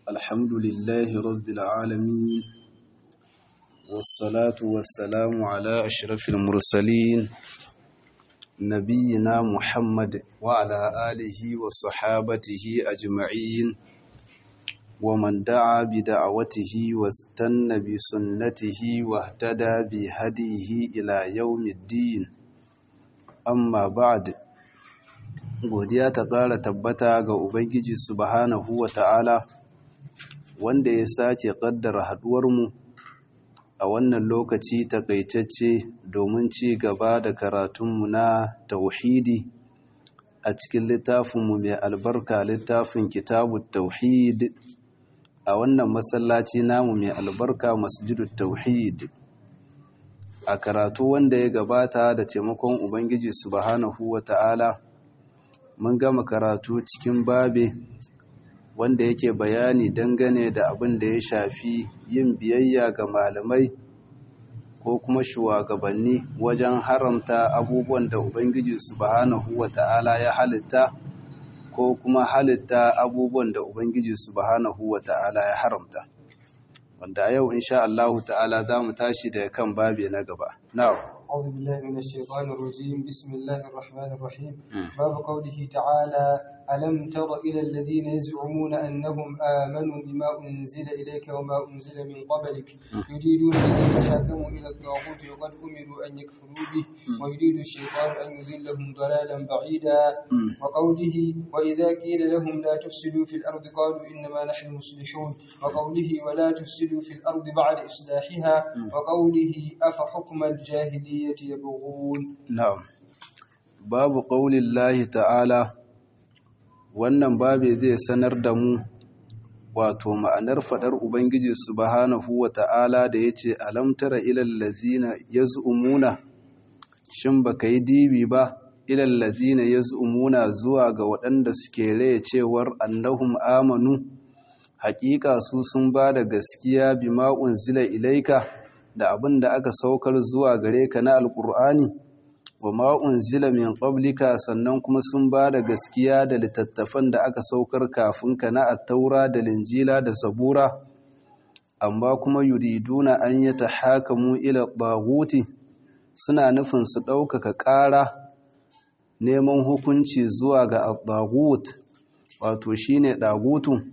الحمد لله رب العالمين والصلاة والسلام على أشرف المرسلين نبينا محمد وعلى آله وصحابته أجمعين ومن دعا بدعوته واستنى بسنته واهتدى بهديه إلى يوم الدين amma ba'd godiya ta ƙara tabbata ga ubangiji subhanahu wa ta'ala wanda ya sake ƙaddara haɗuwarmu a wannan lokaci takaitacce domin ci gaba da karatunmu na tauhidi a cikin littafinmu mai albarka littafin kitabu tauhid a wannan masallaci namu mai albarka masjidu tauhid a karatu wanda ya gabata da taimakon Ubangiji subhanahu wa ta'ala mun gama karatu cikin babe wanda yake bayani dangane da abin da ya shafi yin biyayya ga malamai ko kuma shugabanni wajen haramta abubuwan da Ubangiji subhanahu wa ta'ala ya halitta ko kuma halitta abubuwan da Ubangiji subhanahu wa ta'ala ya haramta. wanda a yau insha Allah ta'ala za mu tashi daga kan babi na gaba. Now. أعوذ بالله من الشيطان الرجيم بسم الله الرحمن الرحيم باب قوله تعالى ألم تر إلى الذين يزعمون أنهم آمنوا بما أنزل إليك وما أنزل من قبلك يريدون أن يتحاكموا إلى الطاغوت وقد أمروا أن يكفروا به ويريد الشيطان أن يذلهم ضلالا بعيدا وقوله وإذا قيل لهم لا تفسدوا في الأرض قالوا إنما نحن مصلحون وقوله ولا تفسدوا في الأرض بعد إصلاحها وقوله أفحكم الجاهلية يبغون Na'am. Babu ƙaunin Lahi ta'ala, wannan babe zai sanar da mu wato ma'anar faɗar Ubangiji subhanahu wa ta'ala da ya ce, Alamtara ilallazina ya zu'umuna, shin ba ka yi dibi ba, ilallazina ya zu'umuna zuwa ga waɗanda suke raya cewar annahum amanu, haƙiƙa su sun ba da gaskiya bi ma'un zila ilaika. da abin da aka saukar zuwa gare ka na alkur'ani wa ma'un zila min qablika sannan kuma sun ba da gaskiya da littattafan da aka saukar kafin ka na attaura da linjila da zabura amma kuma yuriduna an yi tahakamu ila ɗaguti suna nufin su ɗaukaka ƙara neman hukunci zuwa ga ɗagut wato shine ɗagutu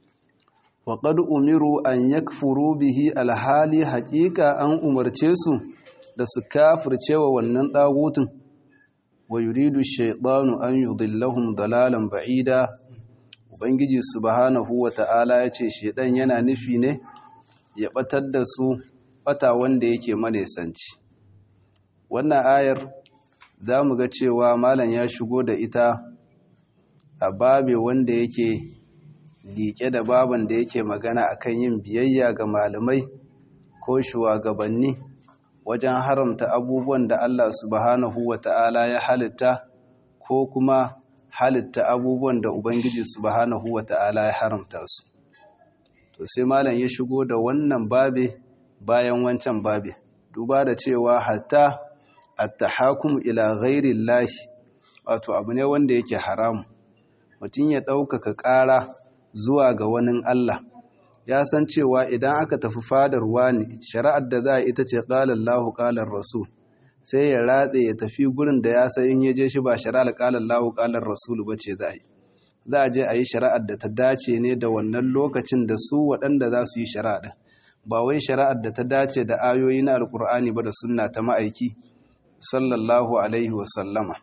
waƙad umiru an yakfuru bihi alhali haƙiƙa an umarce su da su kafirce wa wannan ɗagutun wa yuridu shaiɗanu an yudillahum dalalan ba'ida ubangiji subhanahu wa ta'ala ya ce shaiɗan yana nufi ne ya ɓatar da su ɓata wanda yake manesanci wannan ayar za mu ga cewa malam ya shigo da ita a babe wanda yake liƙe da baban da yake magana akan yin biyayya ga malamai ko shugabanni wajen haramta abubuwan da Allah subhanahu wata'ala ya halitta ko kuma halitta abubuwan da Ubangiji subhanahu wata'ala ya haramta su to sai malam ya shigo da wannan babe bayan wancan babe duba da cewa hatta at-tahakum ila ghairi llahi wato abu ne wanda yake haramu mutum ya ɗaukaka ƙara zuwa ga wani Allah ya san cewa idan aka tafi fadar wani shari'ar da za a ita ce ƙalar lahu ƙalar rasul sai ya ratse ya tafi gurin da ya san in ya je shi ba shari'ar ƙalar lahu ƙalar rasul ba ce za a yi za a je a yi shari'ar da ta dace ne da wannan lokacin da su waɗanda za su yi shari'a ɗin ba wai shari'ar da ta dace da ayoyi na alƙur'ani ba da sunna ta ma'aiki sallallahu alaihi wasallama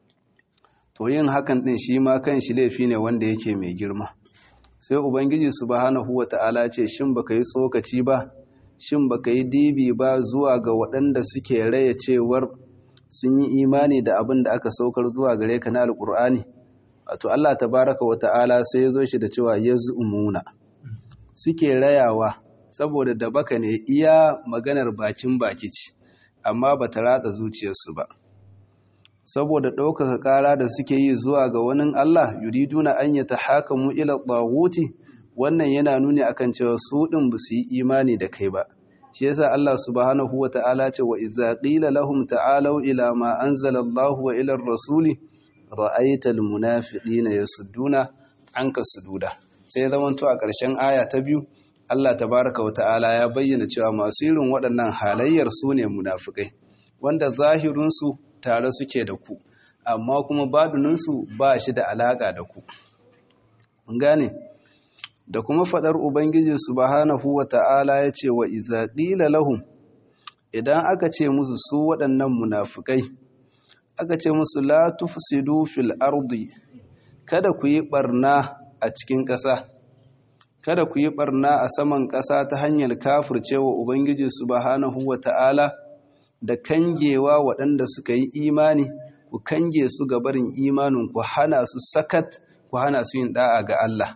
to yin hakan ɗin shi ma kan shi laifi ne wanda yake mai girma sai ubangiji subhanahu wata'ala ce shin baka yi tsokaci ba shin baka yi dibi ba zuwa ga waɗanda suke raya cewar sun yi imani da abin da aka saukar zuwa gare ka na alƙur'ani wato Allah tabaraka wata'ala sai ya zo shi da cewa yaz'umuna suke rayawa saboda da baka ne iya maganar bakin baki ce amma bata ratsa zuciyarsu ba saboda ɗaukaka ƙara da suke yi zuwa ga wani Allah yuriduna an yi ta haka mu ila ɗaguti wannan yana nuni akan cewa su ɗin ba su yi imani da kai ba shi yasa Allah subhanahu wa ta'ala ce wa idza qila lahum ta'alu ila ma anzala Allah wa ila rasuli ra'aita almunafiqina yasudduna anka sududa sai zamanto a ƙarshen aya ta biyu Allah tabaraka wa ta'ala ya bayyana cewa masu irin waɗannan halayyar su ne munafikai wanda zahirinsu tare suke da ku amma kuma baduninsu ba shi da alaƙa da ku gane da kuma faɗar ubangiji subhanahu wa ta'ala ya ce wa iza ƙila lahum idan aka ce musu su waɗannan munafikai aka ce musu la tufsidu fil ardi kada ku yi ɓarna a cikin ƙasa kada ku yi ɓarna a saman ƙasa ta hanyar kafircewa ubangiji subhanahu wa ta'ala da kangewa waɗanda suka yi imani ku kange su ga barin imanin ku hana su sakat ku hana su yin da'a ga Allah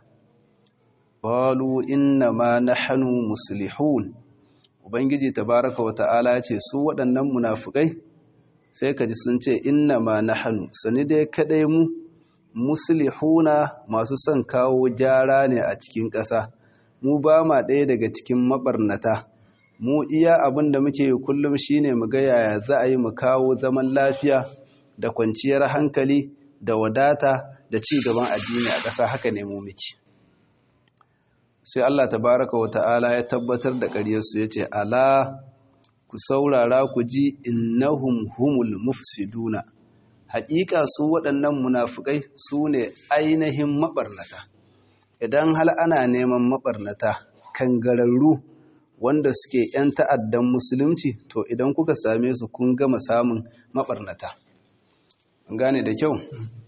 qalu inna ma nahnu muslihun ubangiji tabaraka wa ta'ala ce su waɗannan munafikai sai kaji sun ce inna ma nahnu sani dai kadai mu muslihuna masu son kawo gyara ne a cikin ƙasa mu ba ma ɗaya daga cikin mabarnata mu iya abin da muke kullum shine mu ga yaya za a yi mu kawo zaman lafiya da kwanciyar hankali da wadata da ci gaban addini a ƙasa haka ne mu miki sai Allah tabaraka wa ta'ala ya tabbatar da ƙaryarsu ya ce ala ku saurara ku ji innahum humul mufsiduna haƙiƙa su waɗannan munafukai su ne ainihin maɓarnata idan hal ana neman maɓarnata kangararru wanda suke 'yan ta'addan musulunci to idan kuka same su kun gama samun maɓarnata gane da kyau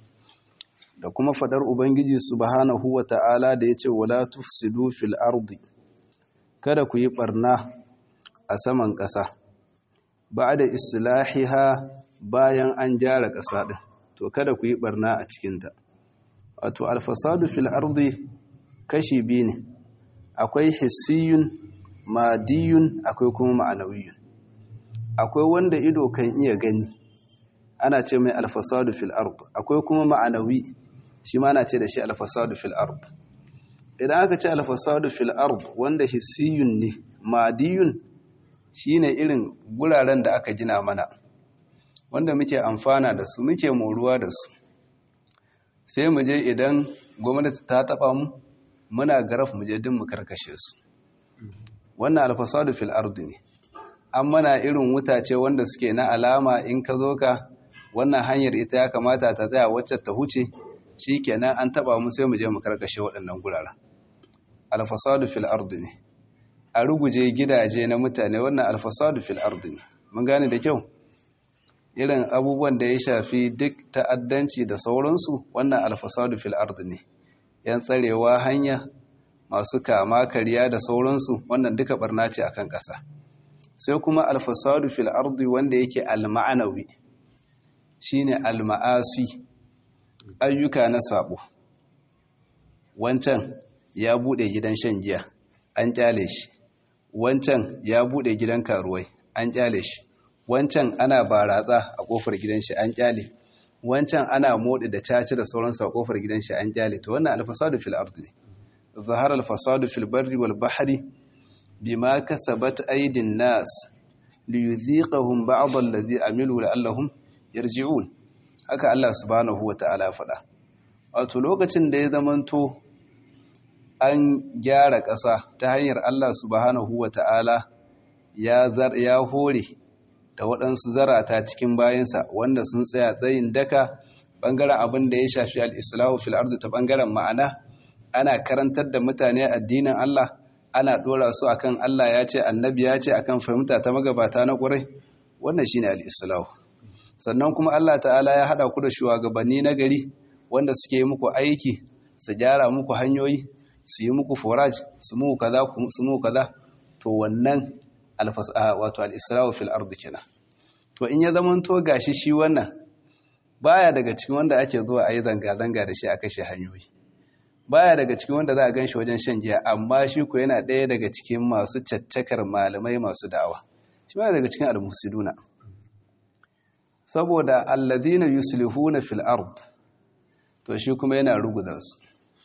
da kuma fadar ubangiji subhanahu wa ta'ala da ya ce wala tufsidu fil ardi kada ku yi ɓarna a saman ƙasa ba da islahiha bayan an gyara ƙasa ɗin to kada ku yi ɓarna a cikinta wato alfasadu fil ardi kashi biyu ne akwai hissiyun madiyun akwai kuma ma'anawiyun akwai wanda ido kan iya gani ana ce mai alfasadu fil ard akwai kuma ma'anawi shi ma ana ce da shi alfasadu fil ard idan aka ce alfasadu fil ard wanda hissiyun ne madiyun shine irin guraren da aka gina mana wanda muke amfana da su muke moruwa da su sai mu je idan gwamnati ta taba mu muna garaf mu je din mu karkashe su wannan alfasadu fil ardi ne an mana irin wutace wanda suke na alama in ka zo ka wannan hanyar ita ya kamata ta tsaya wacce ta huce shikenan an taba mu sai mu je mu karkashe waɗannan guraren alfasadu fil ardi ne a ruguje gidaje na mutane wannan alfasadu fil ardi ne mun gane da kyau irin abubuwan da ya shafi duk ta'addanci da sauransu wannan alfasadu fil ardi ne yan tsarewa hanya masu kama kariya da sauransu wannan duka barna ce akan ƙasa sai kuma alfasadu fil ardi wanda yake alma'anawi shine alma'asi ayyuka na sabo wancan ya bude gidan shan giya an kyale shi wancan ya bude gidan karuwai an kyale shi wancan ana baratsa a kofar gidan shi an kyale wancan ana modi da caci da sauransu a kofar gidan shi an kyale to wannan alfasadu fil ardi ne zahara alfasadu fil barri wal bahri bima kasabat aydin nas liyudhiqahum ba'd alladhi amilu la'allahum yarji'un haka Allah subhanahu wata'ala faɗa wato lokacin da ya zamanto an gyara ƙasa ta hanyar Allah subhanahu wata'ala ya zar ya hore da waɗansu zarata cikin bayansa wanda sun tsaya tsayin daka ɓangaren abin da ya shafi al-islahu fil ardi ta ɓangaren ma'ana ana karantar da mutane addinin Allah ana ɗora su akan Allah ya ce annabi ya ce akan fahimta ta magabata na ƙurai wannan shine al-islahu sannan kuma Allah ta'ala ya haɗa ku da shugabanni na gari wanda suke yi muku aiki su gyara muku hanyoyi su yi muku foraj su muku kaza su muku kaza to wannan wato al-isra'u fil ardi kenan to in ya zama to gashi shi wannan baya daga cikin wanda ake zuwa ayi zanga zanga da shi a kashe hanyoyi baya daga cikin wanda za a ganshi wajen shan giya amma shi ko yana ɗaya daga cikin masu caccakar malamai masu da'awa shi baya daga cikin al-musiduna saboda alladhina yuslihuna fil ard to shi kuma yana ruguza su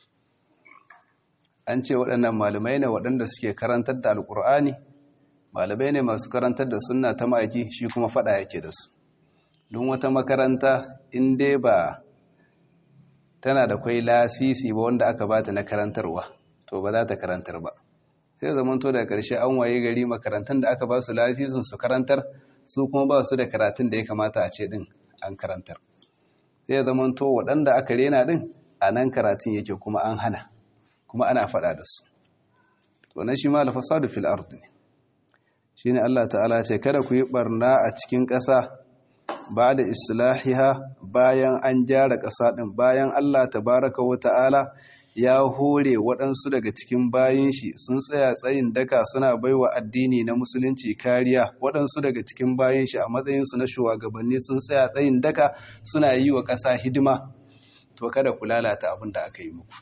an ce waɗannan malamai ne waɗanda suke karantar da alƙur'ani malamai ne masu karantar da sunna ta maki shi kuma faɗa yake da su don wata makaranta in dai ba tana da kwai lasisi ba wanda aka bata na karantarwa to ba za ta karantar ba sai zamanto da ƙarshe an waye gari makarantun da aka ba su lasisin su karantar su kuma ba su da karatun da ya kamata a ce din an karantar sai zamanto waɗanda aka rena din a nan karatun yake kuma an hana kuma ana faɗa da su to na shi ma alfasadu fil ard ne shine Allah ta'ala ce kada ku yi barna a cikin ƙasa ba da islahiha bayan an gyara ƙasa ɗin bayan Allah tabaraka wa ta'ala ya hore waɗansu daga cikin bayan shi sun tsaya tsayin daka suna baiwa addini na musulunci kariya waɗansu daga cikin bayan shi a matsayinsu na shugabanni sun tsaya tsayin daka suna yi wa ƙasa hidima to kada ku lalata abin da aka yi muku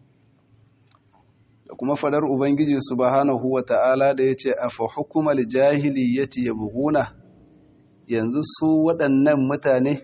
da kuma fadar ubangiji subhanahu wa ta'ala da ya ce a fa hukumar jahiliyyati yabghuna yanzu su waɗannan mutane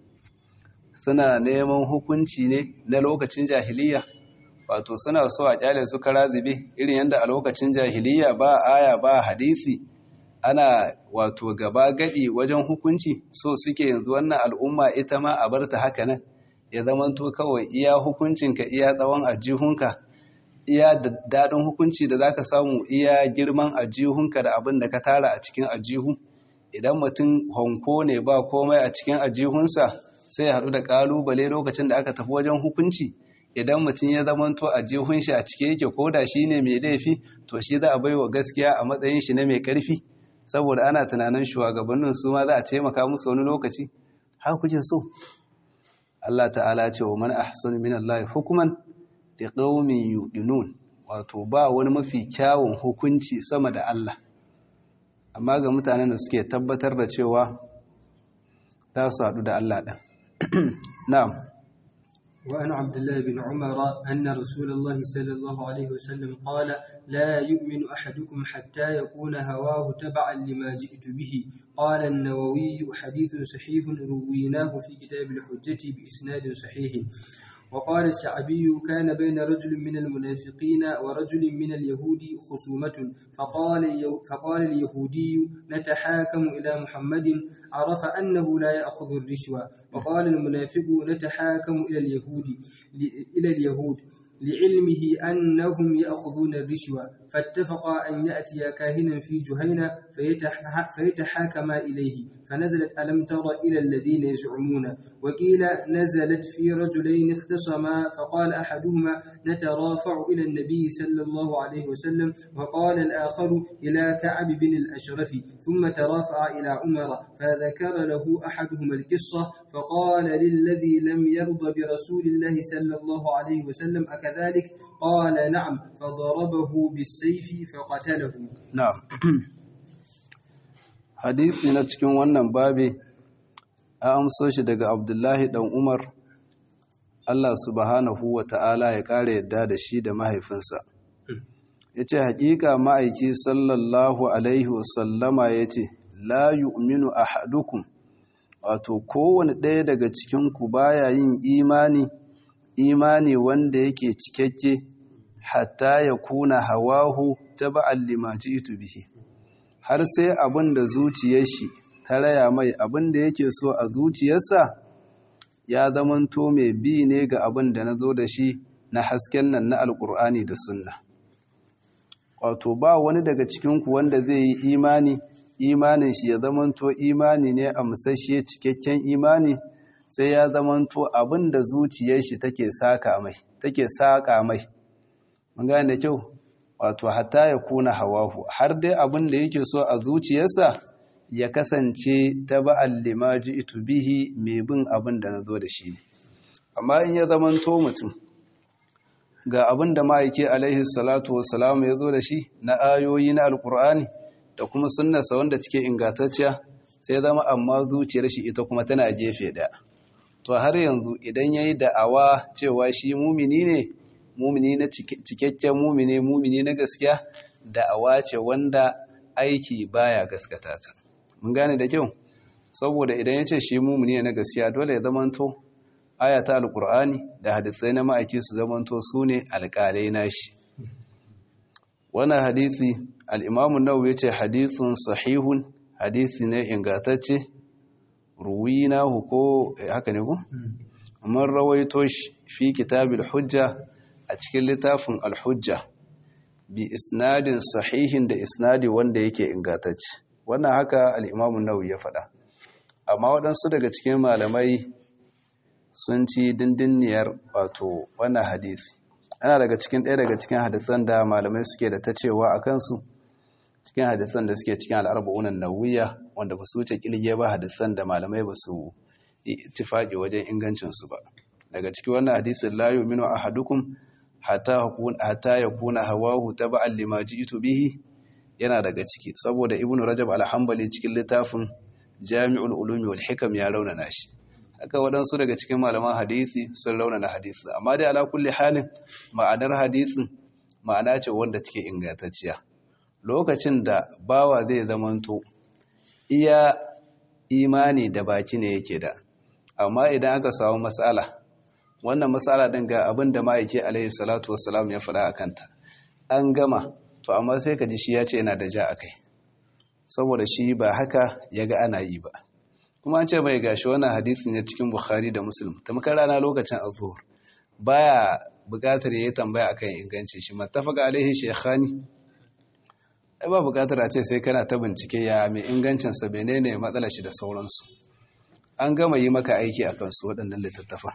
suna neman hukunci ne na lokacin jahiliya wato suna so a kyale su kara zube irin yadda a lokacin jahiliya ba aya ba hadisi ana wato gaba gadi wajen hukunci so suke yanzu wannan al'umma ita ma a barta haka nan ya zamanto kawai iya hukuncinka iya tsawon ajihunka iya daɗin hukunci da zaka samu iya girman ajihunka da abin da ka tara a cikin ajihu idan mutum honko ne ba komai a cikin ajihunsa sai ya haɗu da ƙalubale lokacin da aka tafi wajen hukunci idan mutum ya zamanto a jihun shi a cike yake ko da shi ne mai laifi to shi za a bai wa gaskiya a matsayin shi na mai ƙarfi saboda ana tunanin shugabannin su ma za a taimaka musu wani lokaci haka kuke so Allah ta'ala ce wa man ahsanu min Allah hukuman li qaumin yuqinun wato ba wani mafi kyawun hukunci sama da Allah amma ga mutanen da suke tabbatar da cewa za su haɗu da Allah ɗan. Na'am. وعن عبد الله بن عمر أن رسول الله صلى الله عليه وسلم قال لا يؤمن أحدكم حتى يكون هواه تبعا لما جئت به قال النووي حديث صحيح رويناه في كتاب الحجة بإسناد صحيح وقال الشعبي كان بين رجل من المنافقين ورجل من اليهود خصومة فقال, فقال اليهودي نتحاكم إلى محمد عرف أنه لا يأخذ الرشوة وقال المنافق نتحاكم إلى اليهود إلى اليهود لعلمه أنهم يأخذون الرشوة فاتفقا أن يأتيا كاهنا في جهينة فيتحاكما إليه فنزلت ألم تر إلى الذين يزعمون وقيل نزلت في رجلين اختصما فقال أحدهما نترافع إلى النبي صلى الله عليه وسلم وقال الآخر إلى كعب بن الأشرف ثم ترافع إلى عمر فذكر له أحدهما القصة فقال للذي لم يرضى برسول الله صلى الله عليه وسلم أكذلك قال نعم فضربه بالسيف فقتله نعم hadisi na cikin wannan babi a amso shi daga abdullahi dan umar Allah subhanahu wa ta'ala ya ƙara yadda da shi da mahaifinsa ya ce haƙiƙa ma'aiki sallallahu alaihi wasallama ya ce la yu'minu ahadukum wato kowane ɗaya daga cikinku baya yin imani imani wanda yake cikakke hatta ya kuna hawahu taba'an lima ji'tu bihi har sai abin da zuciyar shi ta raya mai abin da yake so a zuciyarsa ya zamanto mai bi ne ga abin da na zo da shi na hasken nan na alkur'ani da sunna wato ba wani daga cikinku wanda zai yi imani imanin shi ya zamanto imani ne a musashe cikakken imani sai ya zamanto abin da zuciyar shi take saka mai take saka mai mun gane da kyau wato hatta ya kuna hawahu har dai abin da yake so a zuciyarsa ya kasance ta ba'al limaji itu bihi mai bin abin da na zo da shi ne amma in ya zamanto mutum ga abin da ma'aike alaihi salatu wassalamu ya zo da shi na ayoyi na alkur'ani da kuma sunnarsa wanda cike ingantacciya sai zama amma zuciyar shi ita kuma tana gefe ɗaya to har yanzu idan ya yi da'awa cewa shi mumini ne mumini na cikakken mumini mumini na gaskiya da'awa ce wanda aiki baya gaskata ta mun gane da kyau saboda idan ya ce shi mumini na gaskiya dole ya zamanto ayata alkur'ani da hadisai na ma'aiki su zamanto su ne alƙalai nashi wannan hadisi al'imamu nau ya ce hadisun sahihun hadisi ne ingatacce ruwina ko haka ne ku? mun rawaito shi fi kitabil hujja a cikin littafin al-hujja bi isnadin sahihin da isnadi wanda yake ingantacce wannan haka al-Imam an-Nawawi ya faɗa amma waɗansu daga cikin malamai sun ci dindiniyar wato wannan hadisi ana daga cikin ɗaya daga cikin hadisan da malamai suke da ta cewa a kansu cikin hadisan da suke cikin al'arba'unan nawiya wanda ba su wuce kilge ba hadisan da malamai ba su ittifaqi wajen ingancinsu ba daga cikin wannan hadisin la yu'minu ahadukum hatta hatta yakuna hawahu taba'an lima ji'tu bihi yana daga ciki saboda ibnu rajab al-hanbali cikin littafin jami'ul ulumi wal hikam ya raunana shi haka waɗansu daga cikin malaman hadisi sun raunana hadisi amma dai ala kulli halin ma'anar hadisin ma'ana ce wanda take ingantacciya lokacin da bawa zai zamanto iya imani da baki ne yake da amma idan aka samu matsala wannan matsala din ga abin da ma'aiki alaihi salatu wassalam ya faɗa a kanta an gama to amma sai ka ji shi ya ce yana da ja a kai saboda shi ba haka ya ga ana yi ba kuma an ce mai gashi wannan hadisi ne cikin bukhari da muslim tamkar rana lokacin azhur baya buƙatar yayi tambaya akan inganci shi mattafaqa alaihi shaykhani ai ba buƙatar a ce sai kana ta bincike ya mai ingancin sa menene matsalar shi da sauransu an gama yi maka aiki akan su waɗannan littattafa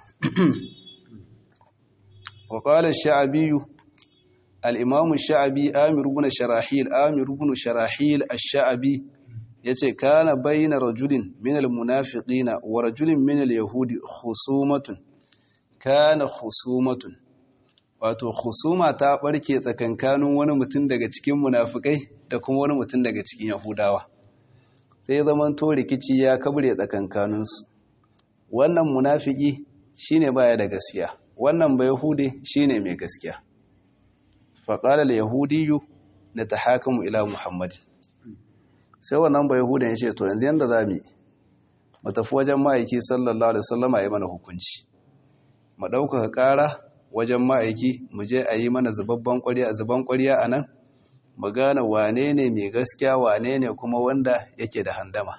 wa qala ash-sha'bi al-imam ash-sha'bi amir ibn sharahil amir ibn sharahil ash-sha'bi yace kana bayna rajulin min al-munafiqina wa rajulin min al-yahudi khusumatun kana khusumatun wato khusuma ta barke tsakankanin wani mutum daga cikin munafikai da kuma wani mutum daga cikin yahudawa sai zaman to rikici ya kabre tsakankanin su wannan munafiki shine baya da gaskiya wannan ba yahudi shine mai gaskiya fa qala al-yahudiyyu natahakamu ila muhammadin sai wannan bai hudan ya ce to yanzu yanda za mu mu tafi wajen ma'aiki sallallahu alaihi wasallama ya mana hukunci mu ɗaukaka ƙara wajen ma'aiki mu je a yi mana zubabban ƙwariya zuban ƙwariya a nan mu gane wane ne mai gaskiya wane ne kuma wanda yake da handama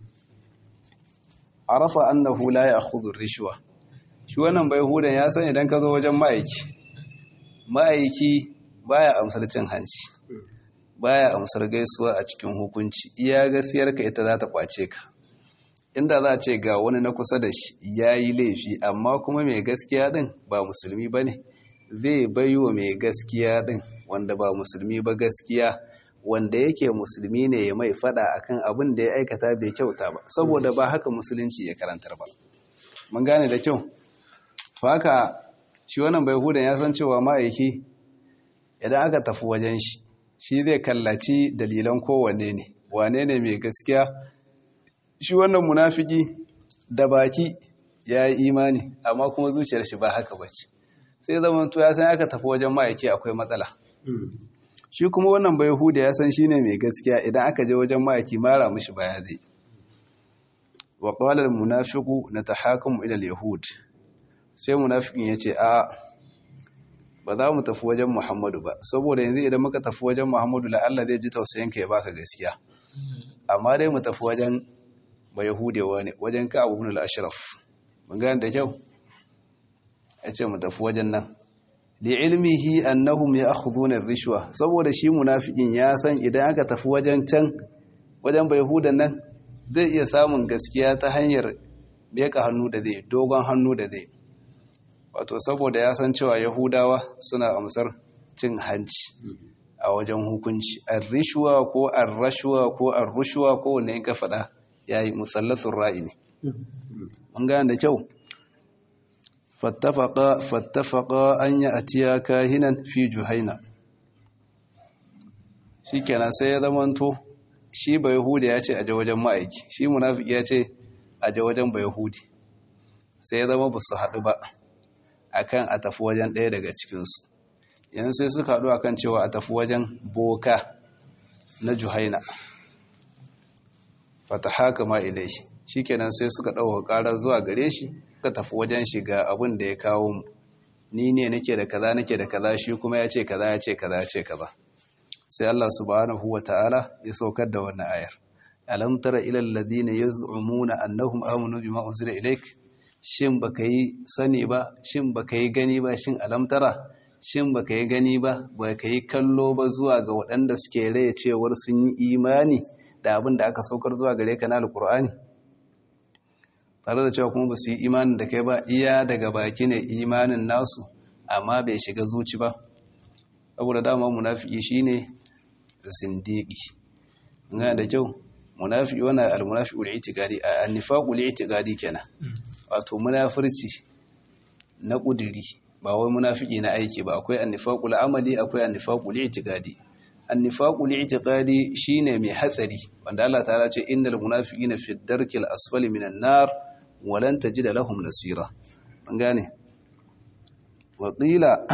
arafa annahu la ya'khudhu rishwa shi wannan bai hudan ya san idan ka zo wajen ma'aiki ma'aiki baya amsar cin hanci baya amsar gaisuwa a cikin hukunci iya gaskiyarka ita za ta kwace ka inda za a ce ga wani na kusa da shi ya yi laifi amma kuma mai gaskiya din ba musulmi ba ne zai bai wa mai gaskiya din wanda ba musulmi ba gaskiya wanda yake musulmi ne ya mai fada akan abin da ya aikata bai kyauta ba saboda ba haka musulunci ya karantar ba mun gane da kyau to haka shi wannan bai hudan ya san cewa ma'aiki idan aka tafi wajen shi shi zai kallaci dalilan kowanne ne wane ne mai gaskiya shi wannan munafiki da baki ya yi imani amma kuma zuciyar shi ba haka bace sai zaman to ya san aka tafi wajen ma'aiki akwai matsala shi kuma wannan bai huda ya san shine mai gaskiya idan aka je wajen ma'aiki mara mishi baya zai wa qala al-munafiqu natahakamu ila al-yahud sai munafikin yace a ba za mu tafi wajen Muhammadu ba saboda yanzu idan muka tafi wajen Muhammadu la Allah zai ji tausayin ka ya baka gaskiya amma dai mu tafi wajen ba Yahudewa ne wajen ka Abu ibn al-Ashraf mun ga da kyau yace mu tafi wajen nan li ilmihi annahum ya'khudhuna ar-rishwa saboda shi munafikin ya san idan aka tafi wajen can wajen ba Yahudan nan zai iya samun gaskiya ta hanyar beka hannu da zai dogon hannu da zai wato saboda ya san cewa yahudawa suna amsar cin hanci a wajen hukunci ar-rishwa ko ar-rashwa ko ar-rushwa ko wanne ka faɗa yayi musallasun ra'i ne mun gane da kyau fattafaqa fattafaqa an ya'tiya kahinan fi juhaina shikenan sai ya zamanto shi ba yahudi ya ce aje wajen ma'aiki shi munafiki ya ce aje wajen ba yahudi sai ya zama ba su haɗu ba akan a tafi wajen ɗaya daga cikinsu yanzu sai suka haɗu akan cewa a tafi wajen boka na juhaina fata haka ma ilai shi kenan sai suka ɗauka ƙara zuwa gare shi suka tafi wajen shiga abin da ya kawo mu ni ne nake da kaza nake da kaza shi kuma ya ce kaza ya ce kaza ya ce kaza sai Allah subhanahu wa ta'ala ya saukar da wannan ayar alam tara ila alladhina yaz'umuna annahum amanu bima unzila ilayk shin baka yi sani ba shin baka yi gani ba shin alamtara shin baka yi gani ba baka yi kallo ba zuwa ga waɗanda suke raya cewar sun yi imani da abin da aka saukar zuwa gare ka na alkur'ani tare da cewa kuma ba su yi imanin da kai ba iya daga baki ne imanin nasu amma bai shiga zuci ba saboda dama munafiki shine zindiki ngana da kyau munafiki wannan almunafiqul i'tiqadi an-nifaqul i'tiqadi kenan wato munafirci na kudiri ba wai munafiki na aiki ba akwai an-nifaqul amali akwai an-nifaqul i'tiqadi an-nifaqul i'tiqadi shine mai hatsari wanda Allah ta'ala ce innal munafiqina fi ad-darkil asfali minan nar wa lan tajida lahum nasira an gane wa qila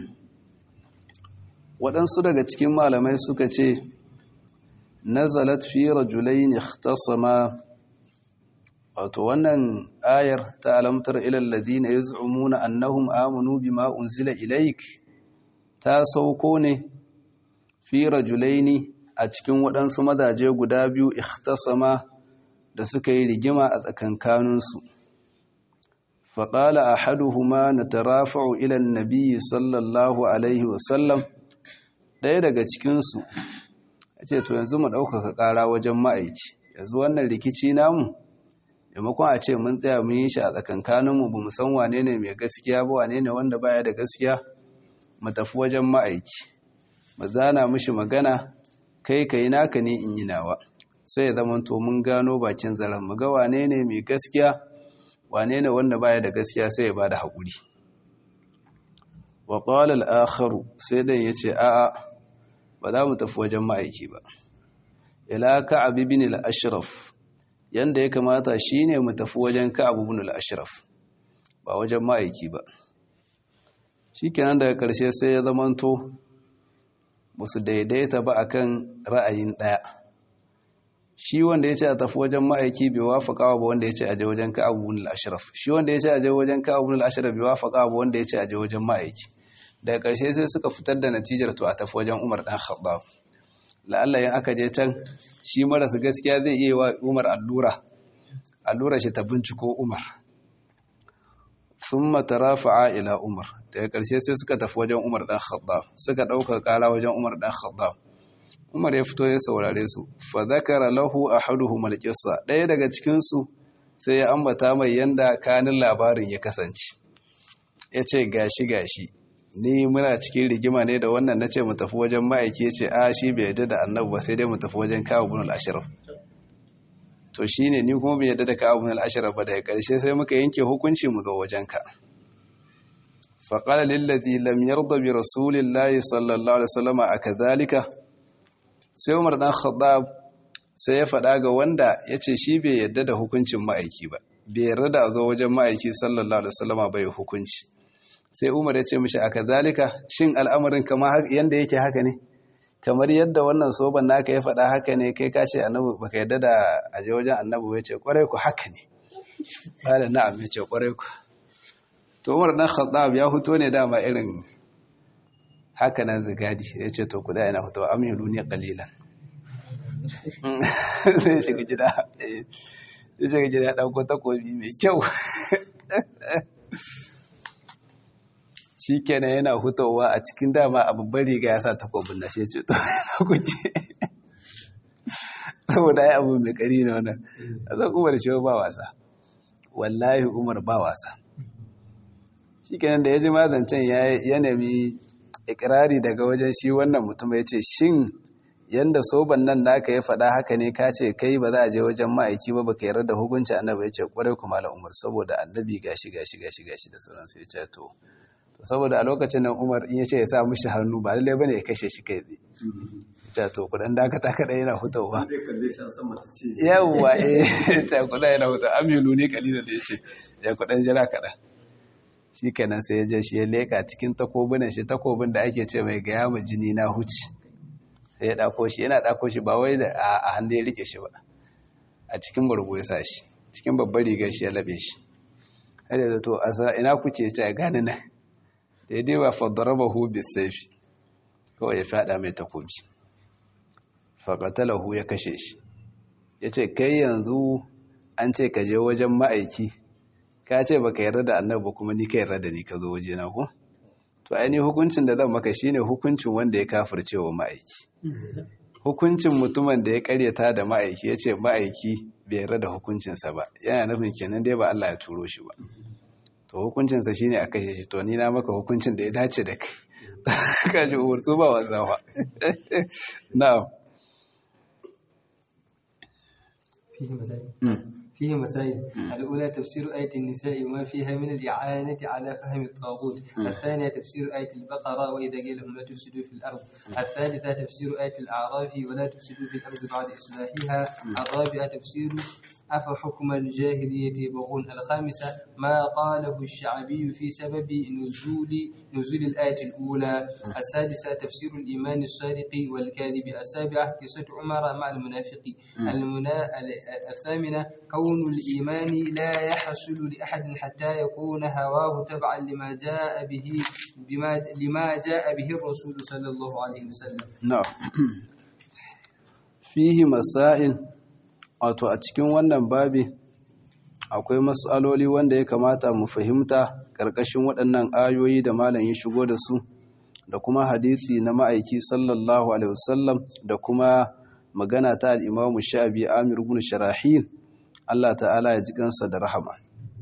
waɗansu daga cikin malamai suka ce nazalat fi rajulaini ikhtasama wato wannan ayar ta alamtar ilal ladina yaz'umuna annahum amanu bima unzila ilaik ta sauko ne fi rajulaini a cikin waɗansu mazaje guda biyu ikhtasama da suka yi rigima a tsakankaninsu faƙala ahaduhuma natarafa'u ila an-nabi sallallahu alaihi wasallam ɗaya daga cikinsu ya ce to yanzu mu ɗaukaka ƙara wajen ma'aiki yanzu wannan rikici namu maimakon a ce mun tsaya mun yi shi a tsakankaninmu ba mu san wane ne mai gaskiya ba wane ne wanda baya da gaskiya mu tafi wajen ma'aiki mu zana mishi magana kai kai naka ne in yi nawa sai ya zama to mun gano bakin zaren mu ga wane ne mai gaskiya wane ne wanda baya da gaskiya sai ya bada haƙuri wa qala al-akharu sai dan yace a'a ba za mu tafi wajen ma'aiki ba ila ka'ab ibn al-ashraf yanda ya kamata shine mu tafi wajen ka'ab ibn al-ashraf ba wajen ma'aiki ba shikenan daga ƙarshe sai ya zamanto ba su daidaita ba akan ra'ayin ɗaya shi wanda ya ce a tafi wajen ma'aiki bai wafaka ba wanda ya ce a je wajen ka'ab ibn al-ashraf shi wanda ya ce a je wajen ka'ab ibn al-ashraf bai wafaka ba wanda ya ce a je wajen ma'aiki daga ƙarshe sai suka fitar da natijar to a tafi wajen Umar dan Khattab la'alla yin aka je can shi marasa gaskiya zai iya wa Umar allura allura shi ta binciko Umar thumma tarafa'a ila Umar daga ƙarshe sai suka tafi wajen Umar dan Khattab suka ɗauka ƙara wajen Umar dan Khattab Umar ya fito ya saurare su fa zakara lahu ahaduhum al-qissa ɗaya daga cikin su sai ya ambata mai yanda kanin labarin ya kasance yace gashi gashi ni muna cikin rigima ne da wannan na ce mu tafi wajen ma'aiki ce a shi bai yadda da annabu ba sai dai mu tafi wajen kawo bin al'ashirar to shi ne ni kuma bai yadda da kawo bin al'ashirar ba daga ƙarshe sai muka yanke hukunci mu zo wajen ka faƙala lillazi lam yarda bi rasulillahi sallallahu alaihi wasallam a kazalika sai umar dan khattab sai ya faɗa ga wanda ya ce shi bai yadda da hukuncin ma'aiki ba bai yarda da a zo wajen ma'aiki sallallahu alaihi wasallam bai hukunci sai umar ya ce mishi a kazalika shin al'amarin kama yadda yake haka ne kamar yadda wannan soban naka ya faɗa haka ne kai ka ce annabi baka yadda da aje wajen annabi ya ce kwarai ku haka ne bala na'am ya ce kwarai ku to umar dan khattab ya fito ne dama irin haka nan zigadi ya ce to ku da ina fito amilu ne qalilan sai shiga gida sai shiga gida ya dauko takobi mai kyau shi kenan yana hutowa a cikin dama a babbar riga ya sa takobin na shi ce to na kuke saboda ya abu mai kari na wannan a zan umar shi ba wasa wallahi umar ba wasa shi kenan da ya ji mazancen ya nemi ikirari daga wajen shi wannan mutum ya ce shin yanda soban nan naka ya faɗa haka ne ka ce kai ba za a je wajen ma'aiki ba baka yarda da hukunci annabi ya ce kwarai kuma la umar saboda annabi gashi gashi gashi gashi da sauransu ya ce to saboda a lokacin nan umar in ya ce ya sa mishi hannu ba lallai bane ya kashe shi kai tsaye ta to kudan dakata kada yana hutawa yawwa eh ta kudan yana hutawa aminu ne kalila da yace ya kudan jira kada shi kenan sai ya je shi ya leka cikin takobunan shi takobin da ake ce mai gaya ma jini na huci sai ya dako shi yana dako shi ba wai da a hannu ya rike shi ba a cikin bargo ya sa shi cikin babbar rigar shi ya labe shi har da to ina kuce ta gane na daidai ba faddarabahu bisaifi kawai ya fada mai takobi faƙatalahu ya kashe shi ya ce kai yanzu an ce ka je wajen ma'aiki ka ce baka yarda da annabi kuma ni ka yarda da ni ka zo waje na ko to ai hukuncin da zan maka shine hukuncin wanda ya kafirce wa ma'aiki hukuncin mutumin da ya karyata da ma'aiki ya ce ma'aiki bai yarda da hukuncinsa ba yana nufin kenan dai ba Allah ya turo shi ba to hukuncinsa shine a kashe shi to ni na maka hukuncin da ya dace da kai kaji umarsu ba wazawa na'am فيه مسائل الأولى تفسير آية النساء وما فيها من الإعانة على فهم الطاغوت الثانية تفسير آية البقرة وإذا قيل لهم لا تفسدوا في الأرض الثالثة تفسير آية الأعراف ولا تفسدوا في الأرض بعد إصلاحها الرابعة تفسير أفحكم الجاهلية يبغون الخامسة ما قاله الشعبي في سبب نزول نزول الآية الأولى السادسة تفسير الإيمان الصادق والكاذب السابعة قصة عمر مع المنافق المنا... الثامنة كون الإيمان لا يحصل لأحد حتى يكون هواه تبعا لما جاء به بما لما جاء به الرسول صلى الله عليه وسلم نعم فيه مسائل wato a cikin wannan babi akwai matsaloli wanda ya kamata mu fahimta ƙarƙashin waɗannan ayoyi da malam ya shigo da su da kuma hadisi na ma'aiki sallallahu alaihi wasallam da kuma magana ta al'imamu sha'abi amir ibn sharahil Allah ta'ala ya ji kansa da rahama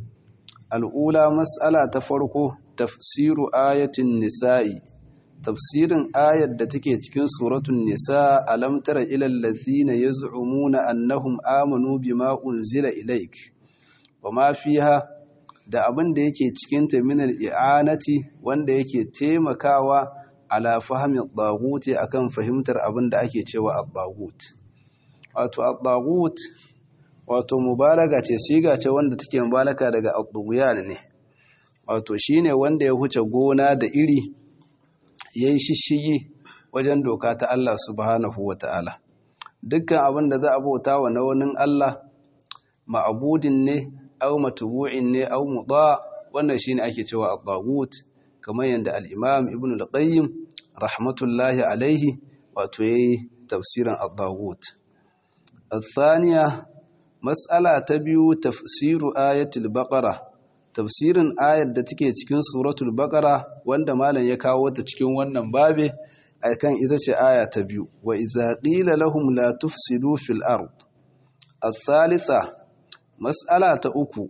al'ula mas'ala ta farko tafsiru ayatin nisa'i tafsirin ayar da take cikin suratun nisa alam tara ilal ladzina yaz'umuna annahum amanu bima unzila ilaik wama fiha da abin da yake cikin ta min al-i'anati wanda yake taimakawa ala fahmi ad akan fahimtar abin da ake cewa ad-daghut wato ad-daghut wato mubalaga ce siga ce wanda take mubalaka daga ad ne wato shine wanda ya huce gona da iri ya yi shishigi wajen doka ta Allah subhanahu wa ta'ala. Dukkan abin da za a bauta wa na wani Allah, ma'abudin ne, au matubu'in ne, au muɗa, wannan shi ne ake cewa al kamar yadda al'imam Ibn al-Qayyim, rahmatullahi alaihi, wato ya yi tafsirin al-Dagut. Al-Thaniya, Matsala ta biyu tafsiru ayatul baƙara. tafsirin ayar da take cikin suratul baqara wanda malam ya kawo ta cikin wannan babe akan ita ce aya ta biyu wa idza qila lahum la tufsidu fil ard الثالثة مسألة uku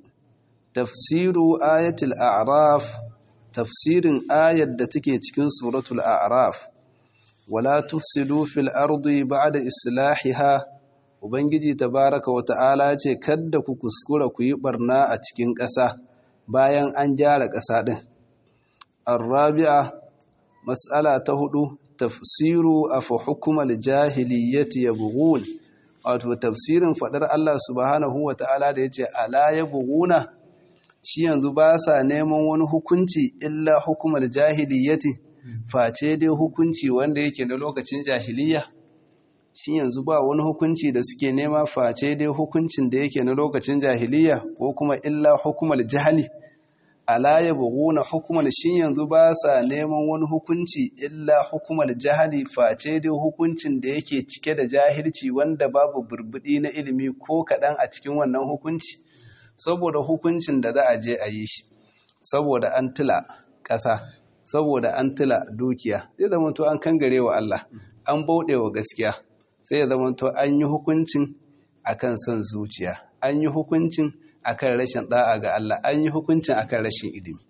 tafsiru ayatul a'raf tafsirin ayar da take cikin suratul a'raf wala tufsidu fil ardi ba'da islahiha ubangiji tabaraka wa ta'ala ce kadda ku kuskura ku yi barna a cikin ƙasa bayan an gyara ƙasa ɗin. Arrabi'a, matsala ta hudu, tafsiru a fa hukumar jahiliyyati ya bugun, wato tafsirin faɗar Allah subhanahu wa ta'ala da ya ce, Ala ya buguna, shi yanzu ba sa neman wani hukunci illa hukumar jahiliyyati, face dai hukunci wanda yake na lokacin jahiliyya. Shi yanzu ba wani hukunci da suke nema face dai hukuncin da yake na lokacin jahiliyya ko kuma illa hukumar jahali. ala ya buguna hukumar shin yanzu ba sa neman wani hukunci illa hukumar jahali face dai hukuncin da yake cike da jahilci wanda babu burbudi na ilimi ko kaɗan a cikin wannan hukunci saboda hukuncin da za a je a yi shi saboda an tila ƙasa saboda an tila dukiya zai zama to an kangare wa Allah an bauɗe wa gaskiya sai ya zama to an yi hukuncin akan son zuciya an yi hukuncin akan rashin da'a ga Allah an yi hukuncin akan rashin ilimi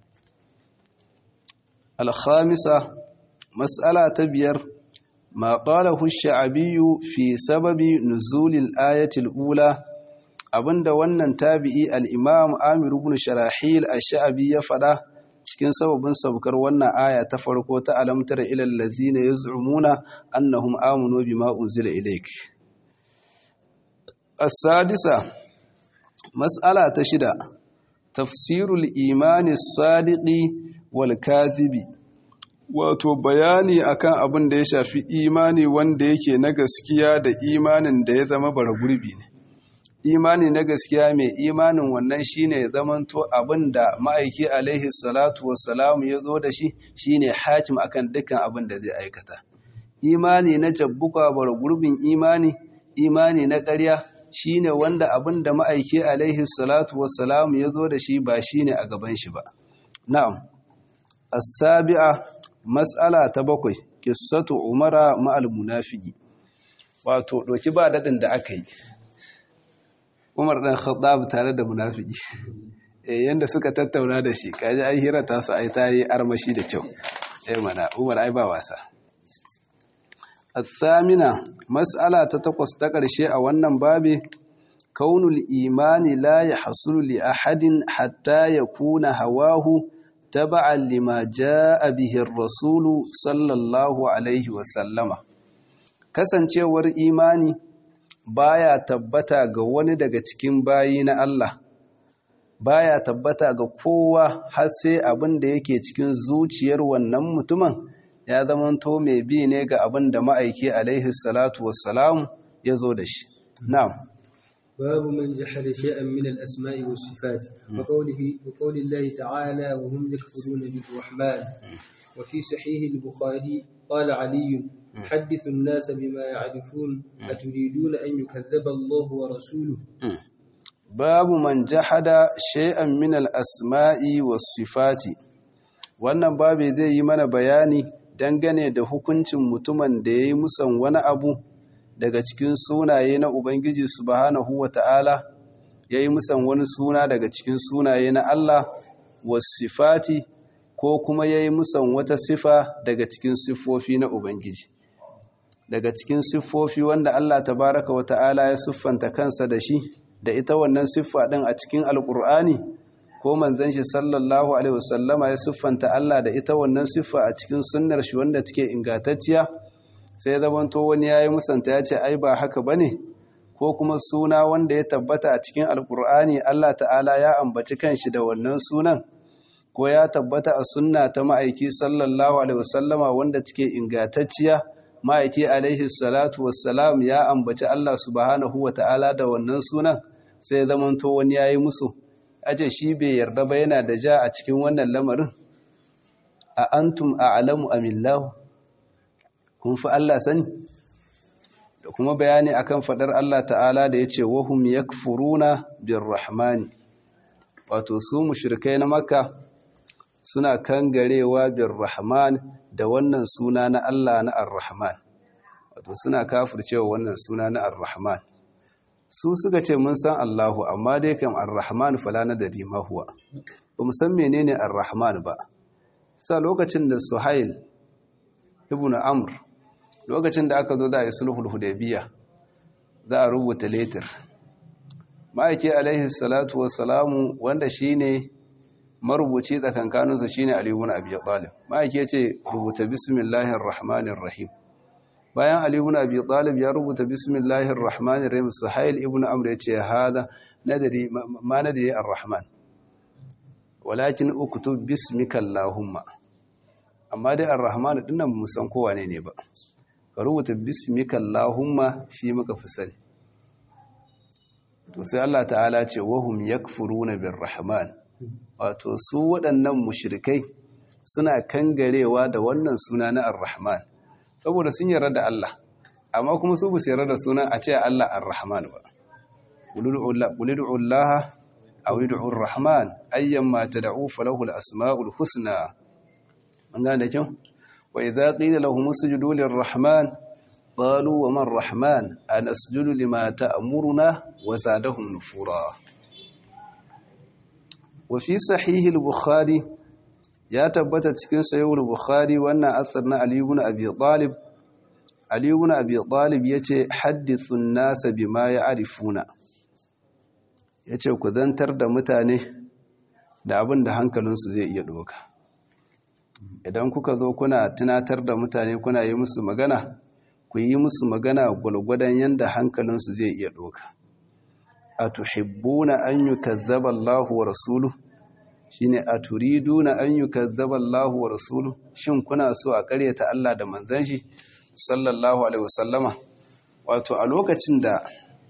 al-khamisa mas'ala ta biyar ma qalahu ash-sha'biyyu fi sababi nuzulil ayati al-ula abinda wannan tabi'i al-imam Amir ibn Sharahil ash-Sha'bi ya fada cikin sababin saukar wannan aya ta farko ta alamtar ilal ladzina yaz'umuna annahum amanu bima unzila ilayk as-sadisa mas'ala ta shida tafsirul imani sadiqi wal kadhibi wato bayani akan abin da ya shafi imani wanda yake na gaskiya da imanin da ya zama bara gurbi ne imani na gaskiya mai imanin wannan shine ya zamanto abin da ma'aiki alaihi salatu wassalamu ya zo da shi shine hakim akan dukkan abin da zai aikata imani na jabbuka bara gurbin imani imani na ƙarya shine wanda abin da ma'aiki alaihi salatu wassalam ya zo da shi ba shine a gaban shi ba na'am as-sabi'a mas'ala ta bakwai qissatu umara ma'al munafiqi wato doki ba dadin da aka yi Umar dan Khattab tare da munafiki eh yanda suka tattauna da shi kaji ai hira ta su ai tayi armashi da kyau eh mana Umar ai ba wasa الثامنة مسألة تتقص تقرشي أولا بابي كون الإيمان لا يحصل لأحد حتى يكون هواه تبعا لما جاء به الرسول صلى الله عليه وسلم kasancewar imani baya tabbata ga wani daga cikin bayi na Allah baya tabbata ga kowa har sai abin da yake cikin zuciyar wannan mutumin ya zamanto mai bi ne ga abin da ma'aiki alaihi salatu wassalam ya zo da shi. Na'am. Babu man jahada shay'an min al-asma'i was sifat wa qawlihi wa qawli Allah ta'ala wa hum yakfuruna bil rahman wa fi sahih al-bukhari qala ali حدث الناس بما يعرفون أتريدون أن يكذب الله ورسوله باب من جحد شيئا من الأسماء والصفات wannan babu zai yi mana bayani dangane da hukuncin mutumin da ya yi musan wani abu daga cikin sunaye na Ubangiji subhanahu wa ta'ala ya yi musan wani suna daga cikin sunaye na Allah wasifati ko kuma ya yi musan wata sifa daga cikin siffofi na Ubangiji. Daga cikin siffofi wanda Allah tabaraka wa ta'ala ya siffanta kansa da shi da ita wannan siffa ɗin a cikin Alƙur'ani ko manzon shi sallallahu alaihi wasallama ya siffanta Allah da ita wannan siffa a cikin sunnar shi wanda take ingantacciya sai zamanto wani yayi musanta ya ce ai ba haka bane ko kuma suna wanda ya tabbata a cikin alkur'ani Allah ta'ala ya ambaci kanshi da wannan sunan ko ya tabbata a sunna ta ma'aiki sallallahu alaihi wasallama wanda take ingantacciya ma'aiki alaihi salatu wassalam ya ambaci Allah subhanahu wa ta'ala da wannan sunan sai zamanto wani yayi musu aje shi bai yarda ba yana da ja a cikin wannan lamarin a antum a'lamu amillahu kun fi Allah sani da kuma bayani akan fadar Allah ta'ala da yace wahum yakfuruna birrahmani wato su mushrikai na makka suna kangarewa birrahman da wannan suna na Allah na arrahman wato suna kafircewa wannan suna na arrahman su suka ce mun san Allahu amma dai kam Ar-Rahman fala nadari ma huwa ba mu san menene Ar-Rahman ba sa lokacin da Suhail ibn Amr lokacin da aka zo da sulhul Hudaybiyah za a rubuta letter ma'aiki alaihi salatu wassalamu wanda shine marubuci tsakankaninsu shine Ali ibn Abi Talib ma'aiki yace rubuta bismillahir rahmanir rahim bayan Ali ibn Abi Talib ya rubuta bismillahir rahmanir rahim Suhail ibn Amr yace hada nadari ma nadari ar-rahman walakin uktub bismika allahumma amma dai ar-rahman dinnan mu san ko wane ne ba ka rubuta bismika allahumma shi muka fi sani to sai Allah ta'ala ce wahum yakfuruna bir-rahman wato su waɗannan mushrikai suna kangarewa da wannan suna na ar-rahman saboda sun yarda da Allah amma kuma su bu yarda da sunan a ce Allah ar-Rahman ba qulid'u Allah aw ud'u ar-Rahman ayyamma tad'u falahu al-asma'ul husna an gane kin wa idza qila lahum usjudu lir-Rahman qalu wa man ar-Rahman anasjudu lima ta'muruna wa zadahum nufura wa fi sahih al-Bukhari ya tabbata cikin sayyid bukhari wannan asar na ali ibn abi talib ali ibn abi talib yace hadithun nas bima ya'rifuna yace ku zantar da mutane da abin da hankalinsu zai iya doka idan kuka zo kuna tunatar da mutane kuna yi musu magana ku yi musu magana gulgudan yanda hankalinsu zai iya doka atuhibbuna an yukazzaba Allahu wa rasuluhu shine a turiduna an yukazzaba Allahu wa rasuluhu shin kuna so a karyata Allah da manzon shi sallallahu alaihi wasallama wato a lokacin da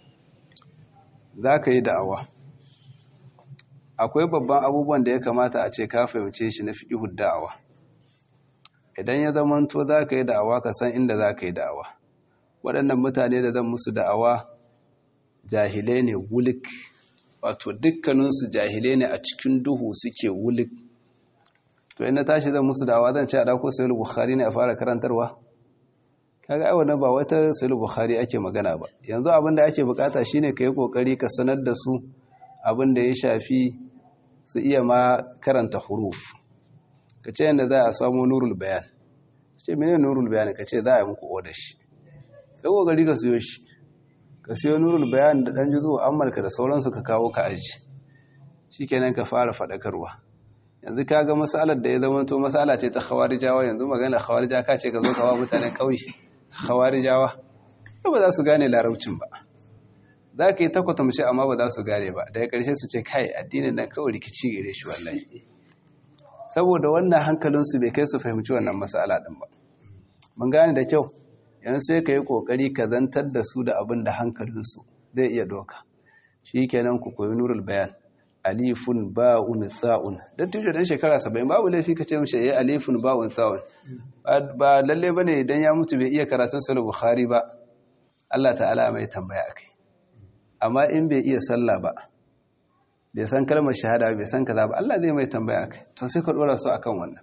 zaka yi da'awa akwai babban abubuwan da ya kamata a ce ka fahimce shi na fiqhud da'awa idan ya zamanto zaka yi da'awa ka san inda zaka yi da'awa waɗannan mutane da zan musu da'awa jahilai ne wulik wato dukkaninsu jahilai ne a cikin duhu suke wulik to ina tashi zan musu dawa zan ce a dauko sayar bukhari ne a fara karantarwa kaga ai wannan ba wata sayar bukhari ake magana ba yanzu abin da ake bukata shine ka yi kokari ka sanar da su abin da ya shafi su iya ma karanta huruf ka ce yadda za a samu nurul bayan ce mene nurul bayan ka ce za a yi muku oda shi ka kokari ka siyo shi ka siyo nurul bayan da dan jizo amurka da sauransu ka kawo ka aji shikenan ka fara faɗakarwa yanzu ka ga matsalar da ya zama to matsala ce ta khawarijawa yanzu magana khawarija ka ce ka zo kawo mutanen ƙauye khawarijawa ba za su gane larabcin ba za ka yi takwata mace amma ba za su gane ba daga ƙarshe su ce kai addinin nan kawai rikici gare shi wallahi saboda wannan hankalinsu bai kai su fahimci wannan matsala ɗin ba mun gane da kyau yanzu sai ka yi ƙoƙari ka zantar da su da abin da hankalinsu zai iya doka shi kenan ku koyi nurul bayan alifun ba'un sa'un dan tijo dan shekara 70 babu laifi kace mishi yayi alifun ba'un sa'un ba lalle bane idan ya mutu bai iya karatun sahih bukhari ba Allah ta'ala mai tambaya akai amma in bai iya sallah ba bai san kalmar shahada bai san kaza ba Allah zai mai tambaya akai to sai ka dora su akan wannan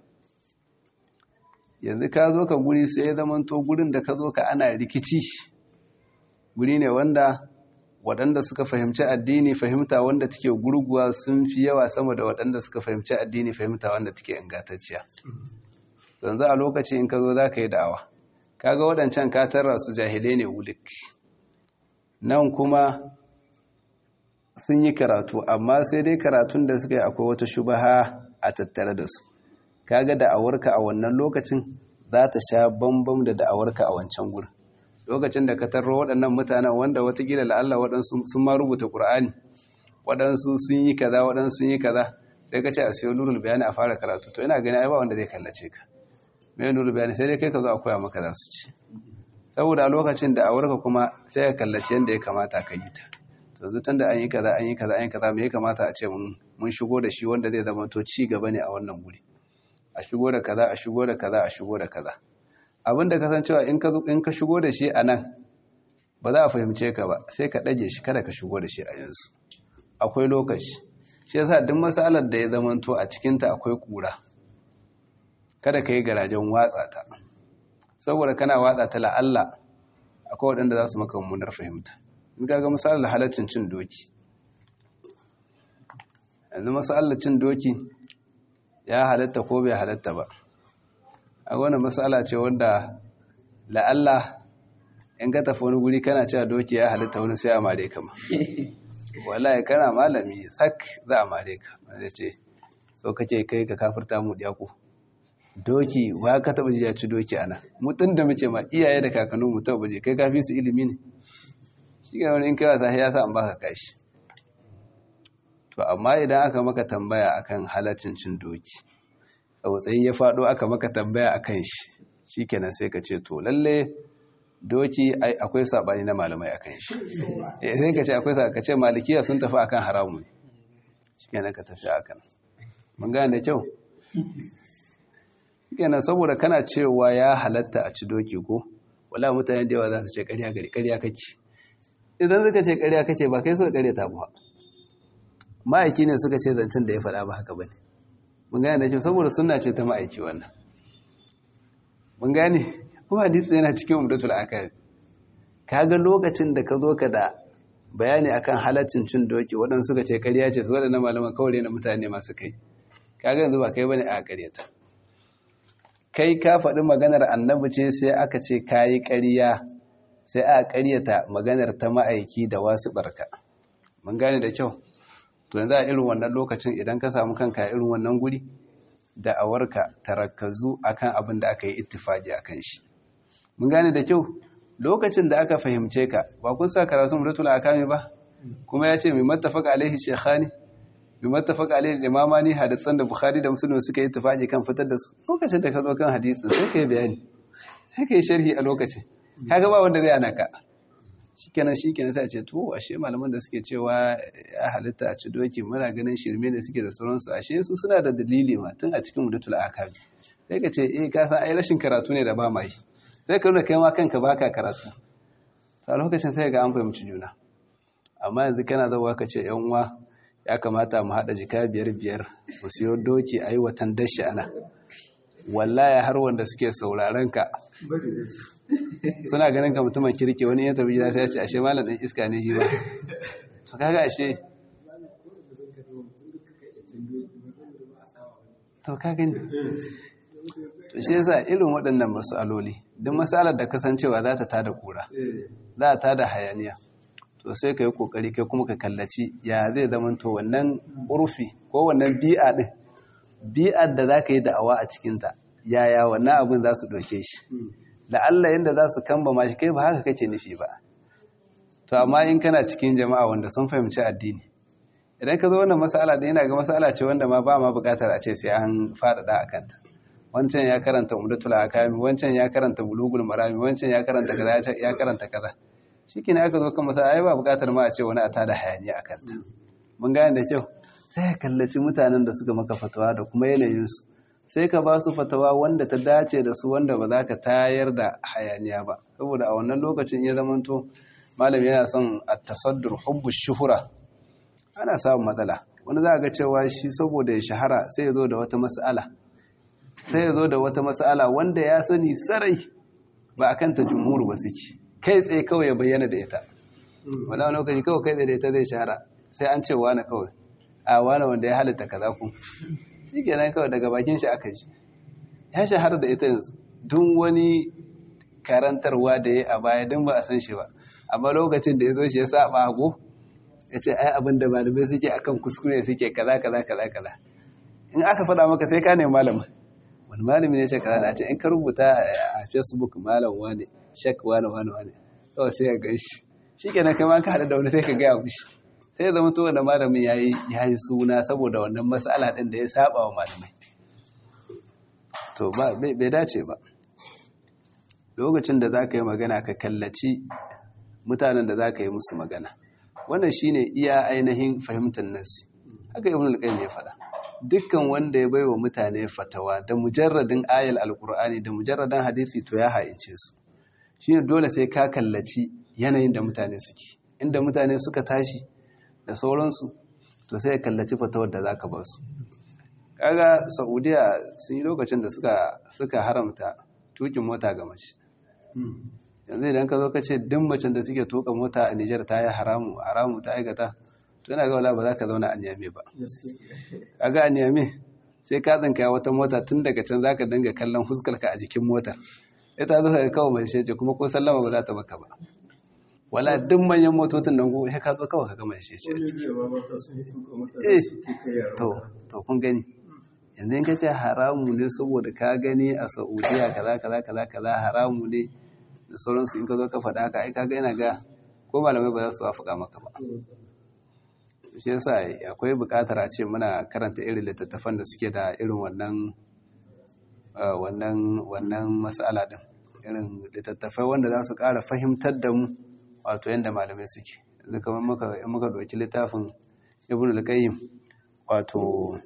yanzu ka zo ka guri sai ya zamanto gurin da ka zo ka ana rikici guri ne wanda waɗanda suka fahimci addini fahimta wanda take gurguwa sun fi yawa sama da waɗanda suka fahimci addini fahimta wanda take ingantacciya yanzu a lokaci in ka zo za ka yi da'awa kaga waɗancan ka tarra su jahilai ne wulik nan kuma sun yi karatu amma sai dai karatun da suka yi akwai wata shubaha a tattare da su kaga da'awarka a wannan lokacin za ta sha bambam da da'awarka a wancan gurin lokacin da ka tarro waɗannan mutanen wanda watakila la'alla waɗansu sun ma rubuta ƙur'ani waɗansu sun yi kaza waɗansu sun yi kaza sai ka ce a siyo nurul bayani a fara karatu to ina gani ai ba wanda zai kallace ka mai nurul bayani sai dai kai ka zo a koya maka za su ci saboda a lokacin da a warka kuma sai ka kallace yadda ya kamata ka yi ta to zutan da an yi kaza an yi kaza an yi kaza me ya kamata a ce mun shigo da shi wanda zai zama to ci gaba ne a wannan guri a shigo da kaza a shigo da kaza a shigo da kaza abin da kasancewa in ka in ka shigo da shi a nan ba za a fahimce ka ba sai ka ɗage shi kada ka shigo da shi a yanzu akwai lokaci shi yasa duk matsalar da ya zamanto a cikinta akwai ƙura kada ka yi garajen watsa ta saboda kana watsa ta la'alla akwai waɗanda za su maka mummunar fahimta in ga misalar halaccin cin doki yanzu misalar cin doki ya halatta ko bai halatta ba a wani matsala ce wanda la'alla in ka tafi wani guri kana cewa doki ya halitta wani sai a mare ka ma wallahi kana malami sak za a mare ka zai ce so kake kai ka kafirta mu diya ku doki wa ka taba ji ya ci doki ana mutun da muke ma iyaye da kakannin mu taba je kai kafi su ilimi ne shi ga wani in kai wasa ya sa an baka kashi to amma idan aka maka tambaya akan halaccin cin doki tsautsayi ya faɗo aka maka tambaya a kan shi shi kenan sai ka ce to lalle doki akwai saɓani na malamai a kan shi sai ka ce akwai saɓani ka ce malikiya sun tafi akan haramun shi kenan ka tafi akan mun gane da kyau shi kenan saboda kana cewa ya halatta a ci doki ko wala mutane da yawa za su ce ƙarya gari ƙarya kake idan suka ce ƙarya kake ba kai suka ƙarya ta ba ma'aiki ne suka ce zancen da ya faɗa ba haka ba ne mun gane da shi saboda suna ce ta ma'aiki wannan mun gane kuma hadisi yana cikin umdatul akal kaga lokacin da ka zo ka da bayani akan halaccin cin doki waɗansu suka ce ƙarya ce su waɗannan malaman kawai na mutane masu kai kaga yanzu ba kai bane a ƙaryata kai ka faɗi maganar annabi ce sai aka ce kayi ƙarya sai a ƙaryata maganar ta ma'aiki da wasu barka mun gane da kyau to yanzu a irin wannan lokacin idan ka samu kanka a irin wannan guri da awarka tarakkazu akan abin da aka yi ittifaki akan shi mun gane da kyau lokacin da aka fahimce ka ba kun sa karatun muratul akami ba kuma ya ce mai mattafaka alaihi shekhani mai mattafaka alaihi imamani hadisan da bukhari da muslim suka yi ittifaki kan fitar da su lokacin da ka zo kan hadisin sai ka yi bayani sai ka yi sharhi a lokacin kaga ba wanda zai ana ka shikenan shikenan sai a ce to ashe malaman da suke cewa ya halitta a ci doki muna ganin shirme da suke da sauransu ashe su suna da dalili ma tun a cikin mudatul akabi sai ka ce eh ka san ai rashin karatu ne da ba mai sai ka nuna kai ma kanka baka karatu to a lokacin sai ga an fahimci juna amma yanzu kana zauwa ka ce yan uwa ya kamata mu haɗa jika biyar biyar mu siyo doki a yi watan dashi ana wallahi har wanda suke sauraron ka suna ganin ka mutumin kirki wani ya tafi gida sai ya ce ashe malam ɗan iska ne shi ba to kaga ashe to ka gani to shi yasa irin waɗannan masaloli duk masalar da kasancewa za ta tada kura za ta tada hayaniya to sai ka yi kokari kai kuma ka kallaci ya zai zama to wannan urfi ko wannan bi'a din bi'ar da za ka yi da'awa a cikinta yaya wannan abin za su ɗauke shi la'alla yadda za su kamba ma shi kai ba haka kake nufi ba to amma in kana cikin jama'a wanda sun fahimci addini idan ka zo wannan masala da yana ga masala ce wanda ma ba ma buƙatar a ce sai an faɗaɗa a kanta wancan ya karanta umdatul akami wancan ya karanta bulugul marami wancan ya karanta kaza ya karanta kaza shikenan aka zo kan masala ai ba buƙatar ma a ce wani a tada hayaniya a kanta mun gane da kyau sai ka kallaci mutanen da suka maka fatawa da kuma yanayinsu sai ka ba su fatawa wanda ta dace da su wanda ba za ka tayar da hayaniya ba saboda a wannan lokacin ya zamanto malam yana son a tasaddur hubbu shuhura ana samun matsala wani za a ga cewa shi saboda ya shahara sai ya zo da wata mas'ala sai ya zo da wata mas'ala wanda ya sani sarai ba a kanta jumhur ba suke kai tsaye kawai ya bayyana da ita wani lokaci kawai kai tsaye da ita zai shahara sai an ce wani kawai a wani wanda ya halitta kaza ku shi kenan kawai daga bakin shi aka ji ya shahara da ita yanzu duk wani karantarwa da ya a baya don ba a san shi ba amma lokacin da ya zo shi ya saba hago ya ce ai abin da malamai suke akan kuskure suke kaza kaza kaza kaza in aka faɗa maka sai ka ne malamin wani malami ne ce kaza da ce in ka rubuta a facebook malam wane shek wane wane wane kawai sai ya gan shi shi kenan kai ma ka haɗa da wani sai ka gaya mishi sai zama to wanda malamin ya yi suna saboda wannan matsala ɗin da ya saba wa malamai to bai dace ba lokacin da za ka yi magana ka kallaci mutanen da za ka yi musu magana wannan shine iya ainihin fahimtar nasi haka ibn al-qayyim ya faɗa dukkan wanda ya baiwa mutane fatawa da mujarradin ayal alqur'ani da mujarradin hadisi to ya haice su shine dole sai ka kallaci yanayin da mutane suke inda mutane suka tashi da sauransu to sai ya kallaci fatawar da zaka ba su kaga saudiya sun yi lokacin da suka suka haramta tukin mota ga mace yanzu idan ka zo ka ce duk macen da suke tuka mota a Nijar ta yi haramu haramu ta aikata to yana ga wala ba za ka zauna a Niamey ba kaga a Niamey sai ka tsinka wata mota tun daga can zaka dinga kallon fuskar ka a jikin motar ita zo ka kawo mai shece kuma ko sallama ba za ta baka ba wala duk manyan motocin nan go sai ka zo kawai ka ga mai shece a ciki eh to to kun gani yanzu in ka ce haramu ne saboda ka gani a Saudiya kaza kaza kaza kaza haramu ne da sauransu in ka zo ka faɗa haka ai kaga yana ga ko malamai ba za su wafuka maka ba shi yasa akwai buƙatar a ce muna karanta irin littattafan da suke da irin wannan wannan wannan mas'ala din irin littattafai wanda za su ƙara fahimtar da mu wato yadda malamai suke yanzu kamar muka in muka ɗauki littafin ibn al-qayyim wato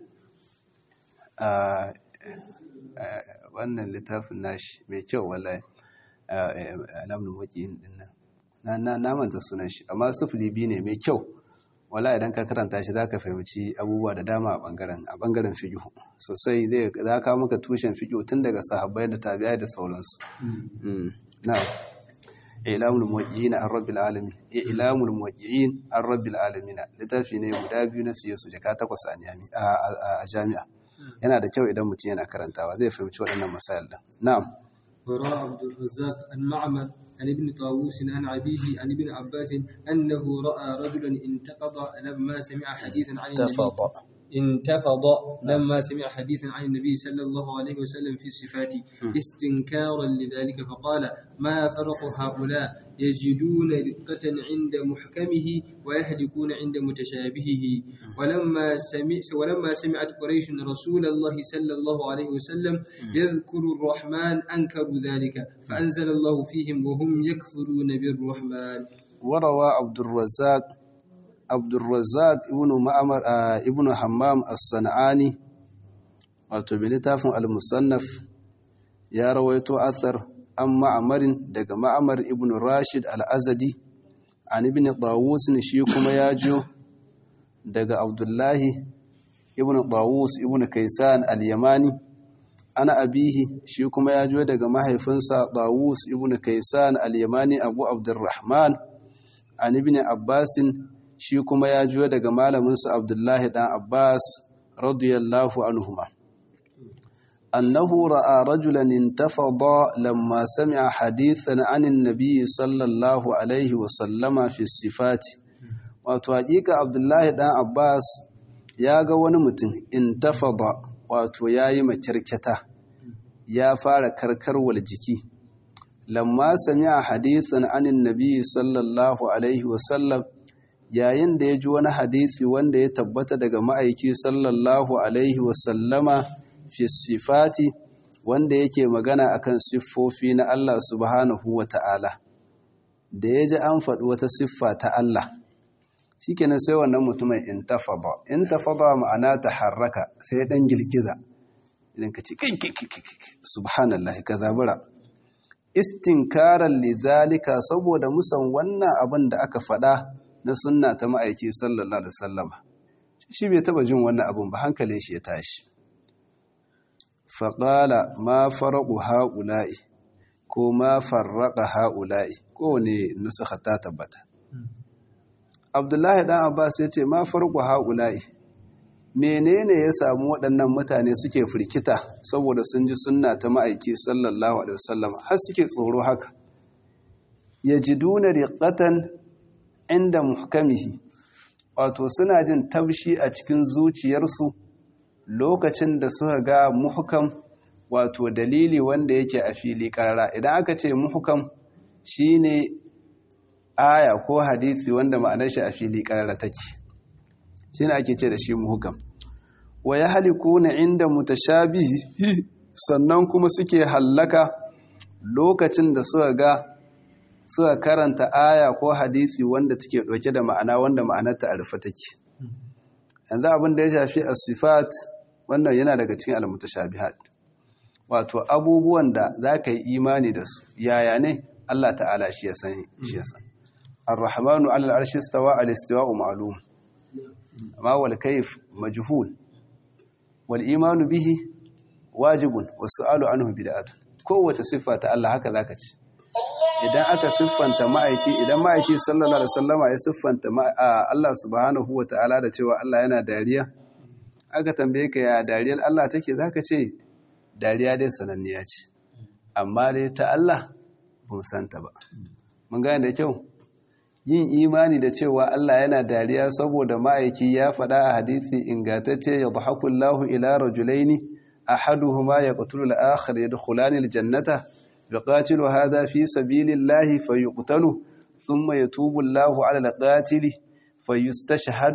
wannan littafin nashi mai kyau wallahi alamun waƙiyin din nan na na manta sunan shi amma sufuli biyu ne mai kyau wala idan ka karanta shi zaka fahimci abubuwa da dama a bangaren a bangaren fiqh sosai zai za ka maka tushen fiqh tun daga sahabbai da tabi'ai da sauransu na'am ilamul muwaqqi'in an rabbil alamin ilamul muwaqqi'in an rabbil alamin littafi ne guda biyu na siye su jaka takwas a jami'a yana da kyau idan mutum yana karantawa zai fahimci waɗannan masail din na'am وروى عبد الرزاق عن معمر عن ابن طاووس عن عبيد عن ابن عباس أنه رأى رجلا انتقض لما سمع حديثا عن النبي انتفض لما سمع حديثا عن النبي صلى الله عليه وسلم في الصفات استنكارا لذلك فقال ما فرق هؤلاء يجدون رقة عند محكمه ويهلكون عند متشابهه ولما سمع ولما سمعت قريش رسول الله صلى الله عليه وسلم يذكر الرحمن أنكروا ذلك فأنزل الله فيهم وهم يكفرون بالرحمن وروى عبد الرزاق abdulrazak ibn ma'amar ibn hammam as-sana'ani wato bi littafin al-musannaf ya rawaito athar an ma'amarin daga ma'amar ibn rashid al-azadi an ibn Tawus shi kuma ya jo daga Abdullahi ibn Tawus ibn Kaisan al-Yamani ana abihi shi kuma ya jo daga mahaifinsa Tawus ibn Kaisan al-Yamani Abu Abdurrahman an ibn Abbas shi kuma ya jo daga malaminsa Abdullahi dan Abbas radiyallahu anhuma أنه رأى رجلا انتفض لما سمع حديثا عن النبي صلى الله عليه وسلم في الصفات wato hakika Abdullahi dan Abbas ya ga wani mutum intafada wato yayi makyarkyata ya fara karkarwar jiki lamma sami'a hadithan anin nabi sallallahu alaihi wasallam yayin da ya ji wani hadisi wanda ya tabbata daga ma'aiki sallallahu alaihi wasallama fi sifati wanda yake magana akan siffofi na Allah subhanahu wa ta'ala da ya ji an faɗi wata siffa ta Allah shi kenan sai wannan mutumin intafada intafada ma'ana ta harraka sai ɗan girgiza idan ka ci subhanallah ka zabura istinkaran lizalika saboda musan wannan abin da aka faɗa na sunna ta ma'aiki sallallahu alaihi wasallama shi bai taba jin wannan abin ba hankalin shi ya tashi faƙala ma faraƙu ha'ula'i ko ma farraƙa ha'ula'i kowane nusuka ta tabbata. Abdullahi ɗan Abbas ya ce ma faraƙu ha'ula'i menene ya samu waɗannan mutane suke firkita saboda sun ji sunna ta ma'aiki sallallahu Alaihi wasallam har suke tsoro haka. Ya ji duna riƙatan inda muhkamihi wato suna jin tabshi a cikin zuciyarsu lokacin da suka ga muhukam wato dalili wanda yake a fili karara idan aka ce muhukam shine aya ko hadisi wanda ma'anar shi a fili karara take shine ake ce da shi muhukam wa yahlikuna inda mutashabihi sannan kuma suke hallaka lokacin da suka ga suka karanta aya ko hadisi wanda take dauke da ma'ana wanda ma'anarta a rufe take yanzu abin da ya shafi as-sifat wannan yana daga cikin al-mutashabihat wato abubuwan da zaka yi imani da su yaya ne Allah ta'ala shi ya san shi ya san ar-rahmanu 'ala al-'arshi istawa al-istiwa'u ma'lum amma wal kayf majhul wal imanu bihi wajibun was su'alu anhu bid'atun kowace siffa ta Allah haka zaka ci idan aka siffanta ma'aiki idan ma'aiki sallallahu alaihi wasallama ya siffanta Allah subhanahu wata'ala da cewa Allah yana dariya aka tambaye ka ya dariyar Allah take zaka ce dariya dai sananniya ce amma dai ta Allah ba santa ba mun gane da kyau yin imani da cewa Allah yana dariya saboda ma'aiki ya faɗa a hadisi ingantacce ya dhahaku Allahu ila rajulaini ahaduhuma yaqtulu al-akhar yadkhulani al-jannata يقاتل هذا في سبيل الله فيقتل ثم يتوب الله على القاتل فيستشهد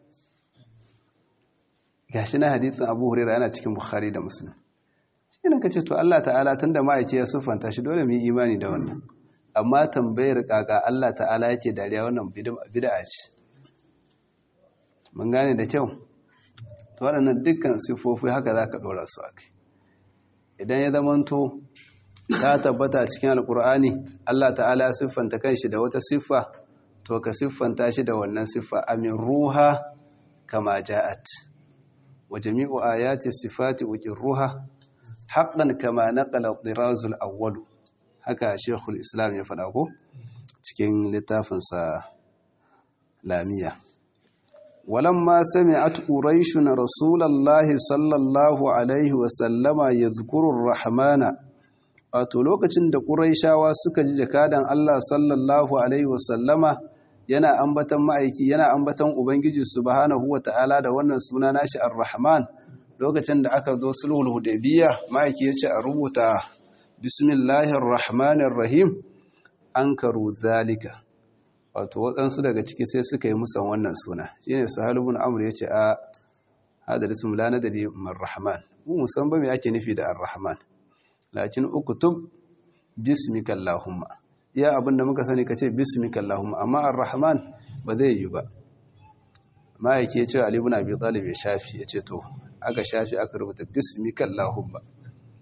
gashi na hadisin Abu Hurairah yana cikin Bukhari da Muslim shine kace to Allah ta'ala tunda ma'aike ya siffanta shi dole mu yi imani da wannan amma tambayar kaka Allah ta'ala yake dariya wannan bid'a ce mun gane da kyau to waɗannan dukkan sifofi haka zaka dora su akai idan ya zamanto ta tabbata cikin alkur'ani Allah ta'ala ya siffanta kanshi da wata siffa to ka siffanta shi da wannan siffa amin ruha kama ja'at wa jami'u ayati sifati ruha haqqan kama naqala dirazul awwal haka shekul islam ya faɗa ko cikin littafinsa lamiya ولما سمعت قريش رسول الله صلى الله عليه وسلم يذكر الرحمن wato lokacin da ƙuraishawa suka ji jakadan Allah sallallahu alaihi wasallama yana ambatan ma'aiki yana ambatan ubangiji subhanahu wata'ala da wannan suna nashi ar-rahman lokacin da aka zo sulhul hudaybiyya ma'aiki yace a rubuta bismillahir rahmanir rahim ankaru zalika wato waɗansu daga ciki sai suka yi musan wannan suna shine sahal ibn amr yace a hada ismu la nadri mar rahman mu musan ba me ake nufi da ar-rahman lakin ukutub bismika allahumma iya abinda muka sani kace bismika allahumma amma ar-rahman ba zai yi ba ma yake cewa ali ibn abi talib ya shafi yace to aka shafi aka rubuta bismika allahumma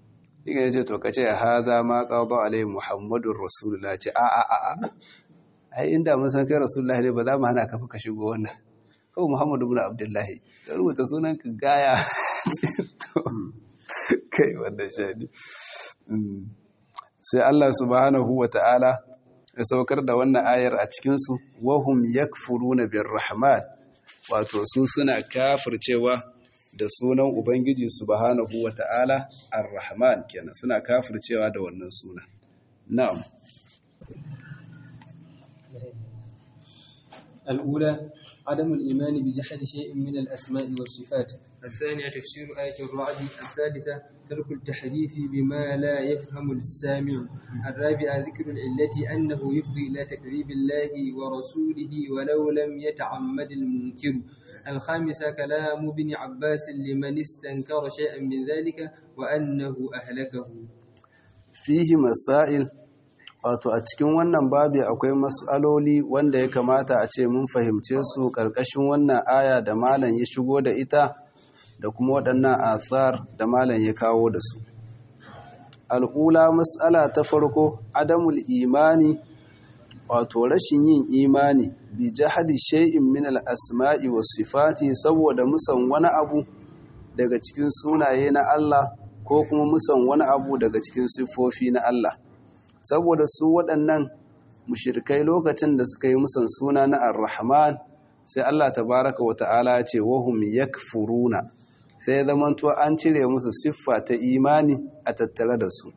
diga yace to kace haza ma qada alai muhammadur rasulullah ce a a a ai inda mun san kai rasulullahi ne ba za mu hana ka ka shigo wannan kawai muhammadu ibn abdullahi ka rubuta sunan ka gaya kai wannan shadi sai Allah subhanahu wa ta'ala ya saukar da wannan ayar a cikinsu wahum yakfuruna birrahman wato su suna kafircewa da sunan ubangiji subhanahu wa ta'ala ar-rahman kenan suna kafircewa da wannan suna na'am الأولى عدم الإيمان بجحد شيء من الأسماء والصفات الثانية تفسير آية الرعد الثالثة ترك التحديث بما لا يفهم السامع الرابعة ذكر العلة أنه يفضي إلى تكذيب الله ورسوله ولو لم يتعمد المنكر الخامسة كلام ابن عباس لمن استنكر شيئا من ذلك وأنه أهلكه fihi masail wato a cikin wannan babi akwai mas'aloli wanda ya kamata a ce mun fahimce su ƙarƙashin wannan aya da malam ya shigo da ita da kuma waɗannan athar da malam ya kawo da su al'ula mas'ala ta farko adamul imani wato rashin yin imani bi jahadi shay'in min al-asma'i was sifati saboda musan wani abu daga cikin sunaye na Allah ko kuma musan wani abu daga cikin siffofi na Allah saboda su waɗannan mushirikai lokacin da suka yi musan suna na ar-rahman sai Allah tabaraka wa ta'ala ya ce wahum yakfuruna sai ya zamanto an cire musu siffa ta imani a tattare da su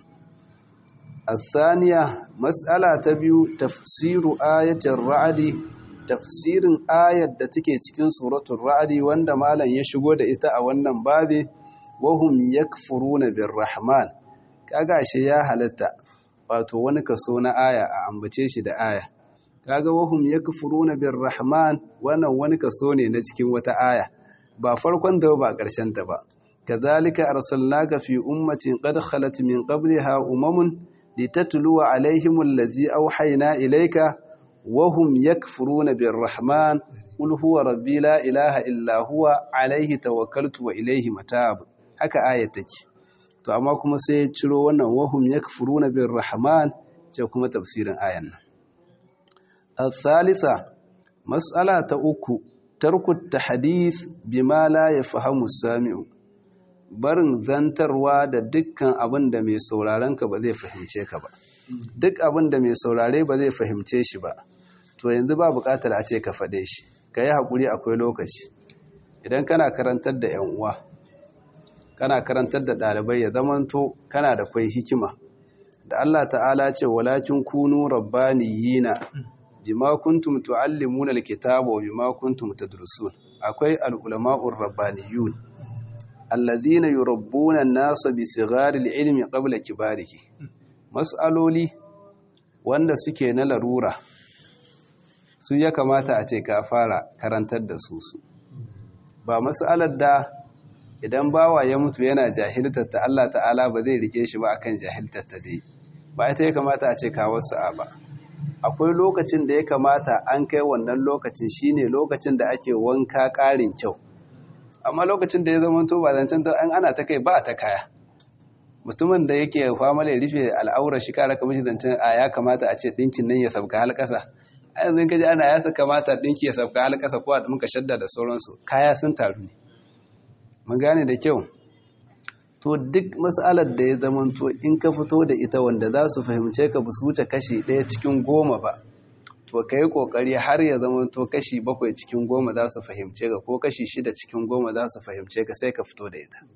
الثانية مسألة تبيو تفسير آية الرعد تفسير آية da take cikin suratul ra'd wanda malam ya shigo da ita a wannan babe wahum yakfuruna birrahman kaga shi ya halatta wato wani kaso na aya a ambace shi da aya kaga wahum yakfuruna birrahman wannan wani kaso ne na cikin wata aya ba farkon da ba ƙarshen ta ba kadhalika arsalnaka fi ummatin qad khalat min qabliha umamun litatluwa alaihim allazi awhayna ilayka wahum yakfuruna birrahman qul huwa rabbi la ilaha illa huwa alaihi tawakkaltu wa ilaihi matab haka ayat take to amma kuma sai ya ciro wannan wahum yakfuruna birrahman ce kuma tafsirin ayan nan al-thalitha mas'ala ta uku tarku tahdith bima la yafhamu sami'u barin zantarwa da dukkan abin da mai sauraron ka ba zai fahimce ka ba duk abin da mai saurare ba zai fahimce shi ba to yanzu ba buƙatar a ce ka faɗe shi ka yi haƙuri akwai lokaci idan kana karantar da 'yan uwa kana karantar da ɗalibai ya zamanto kana da kwai hikima da Allah ta'ala ce walakin kunu rabbaniyina bima kuntum tuallimuna alkitaba wa bima kuntum tadrusun akwai al-ulama'ur rabbaniyun alladhina yurabbuna an-nasa bi sighari al-ilmi qabla kibarihi mas'aloli wanda suke na larura su ya kamata a ce ka fara karantar da su su ba mas'alar da idan bawa ya mutu yana jahiltar ta Allah ta'ala ba zai rike shi ba akan jahiltar ta dai ba ita ya kamata a ce kawo sa'a ba akwai lokacin da ya kamata an kai wannan lokacin shine lokacin da ake wanka ƙarin kyau amma lokacin da ya zama to ba zancen ta an ana ta kai ba ta kaya mutumin da yake fama da rufe al'aurar shi kara kamar shi zancen a ya kamata a ce ɗinkin nan ya sabka halƙasa a yanzu kaji ana ya kamata ɗinki ya sabka halƙasa ko a muka shadda da sauransu kaya sun taru ne mun gane da kyau to duk matsalar da ya zamanto in ka fito da ita wanda za su fahimce ka ba su wuce kashi ɗaya cikin goma ba to ka yi ƙoƙari har ya zamanto kashi bakwai cikin goma za su fahimce ka ko kashi shida cikin goma za su fahimce ka sai ka fito da ita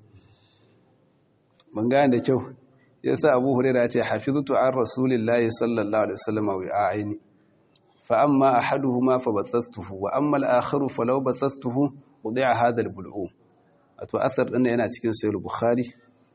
mun gane da kyau ya sa abu hurera ce hafiztu an rasulillahi sallallahu alaihi wasallam wa a'aini fa amma ahaduhuma fa bathastuhu wa amma al-akharu fa law bathastuhu wudi'a hadha al-bul'um wato asar ɗin yana cikin sayar bukhari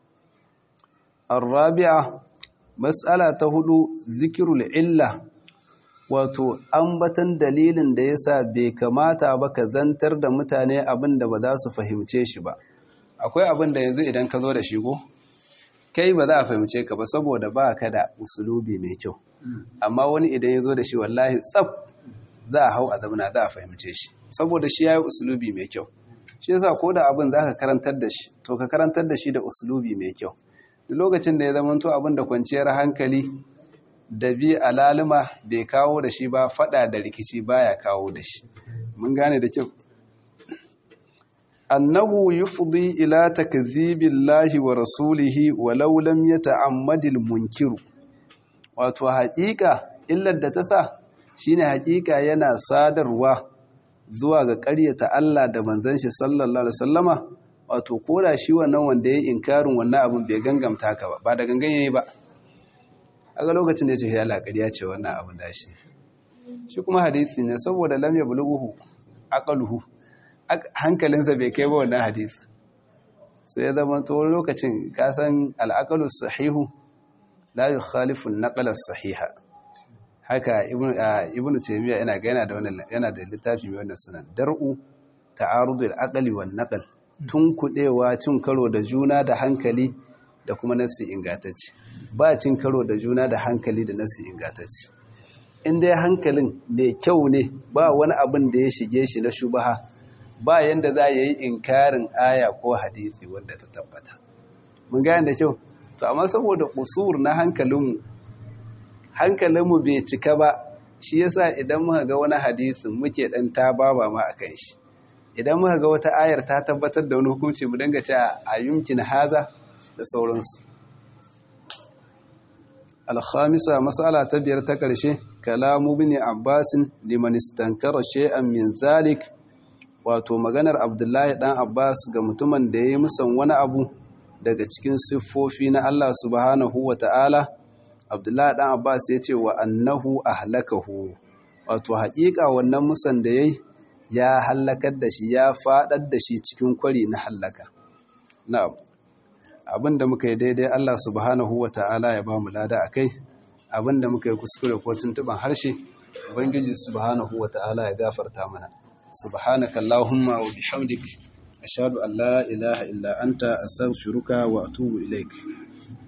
arrabi'a matsala ta hudu zikirul illa wato ambatan dalilin da yasa bai kamata ba ka zantar da mutane abin da ba za su fahimce shi ba akwai abin da yanzu idan ka zo da shigo kai ba za a fahimce ka ba saboda ba ka da usulubi mai kyau amma wani idan ya zo da shi wallahi tsaf za a hau a zamana za a fahimce shi saboda shi ya yi usulubi mai kyau shi yasa ko da abin za ka karantar da shi to ka karantar da shi da usulubi mai kyau duk lokacin da ya zama to abin da kwanciyar hankali da bi alalima bai kawo da shi ba fada da rikici baya kawo da shi mun gane da kyau annahu yufdi ila takdhibillahi wa rasulihi walau lam yata'ammadil munkiru wato haƙiƙa illar da ta sa shine haƙiƙa yana sadarwa zuwa ga ƙaryata Allah da manzon shi sallallahu alaihi wasallama wato koda shi wannan wanda ya inkarin wannan abin bai gangamta ka ba ba da gangan yayi ba aga lokacin da ya ce ya laƙariya ce wannan abin da shi shi kuma hadisi ne saboda lam yablughu aqaluhu hankalinsa bai kai ba wannan hadisi sai ya zama to lokacin ka san al sahihu la yukhalifu an sahiha haka ibnu taymiya yana ga yana da wannan yana da littafi mai wannan sunan dar'u ta'arudul aqli wan naql tun kudewa cin karo da juna da hankali da kuma nasi ingantacce ba cin karo da juna da hankali da nasi ingantacce in dai hankalin mai kyau ne ba wani abin da ya shige shi na shubaha ba yanda za yi inkarin aya ko hadisi wanda ta tabbata mun gane da kyau to amma saboda kusur na hankalinmu hankalinmu bai cika ba shi yasa idan muka ga wani hadisin muke dan ta baba ma akan shi idan muka ga wata ayar ta tabbatar da wani hukunci mu dinga cewa a yumkin haza da sauransu alhamisa masala ta biyar ta ƙarshe kalamu bin abbasin liman istankara shay'an min zalik wato maganar abdullahi dan abbas ga mutumin da ya yi musan wani abu daga cikin siffofi na allah subhanahu wa ta'ala abdullahi dan abbas ya ce wa annahu ahlakahu wato haƙiƙa wannan musan da ya yi ya hallakar da shi ya faɗar da shi cikin kwari na hallaka na'am abinda muka yi daidai Allah subhanahu wa ta'ala ya ba mu lada a kai abinda muka yi kuskure ko tuntuban harshe ubangiji subhanahu wa ta'ala ya gafarta mana subhanaka allahumma wa bihamdik ashhadu an la ilaha illa anta astaghfiruka wa atubu ilaik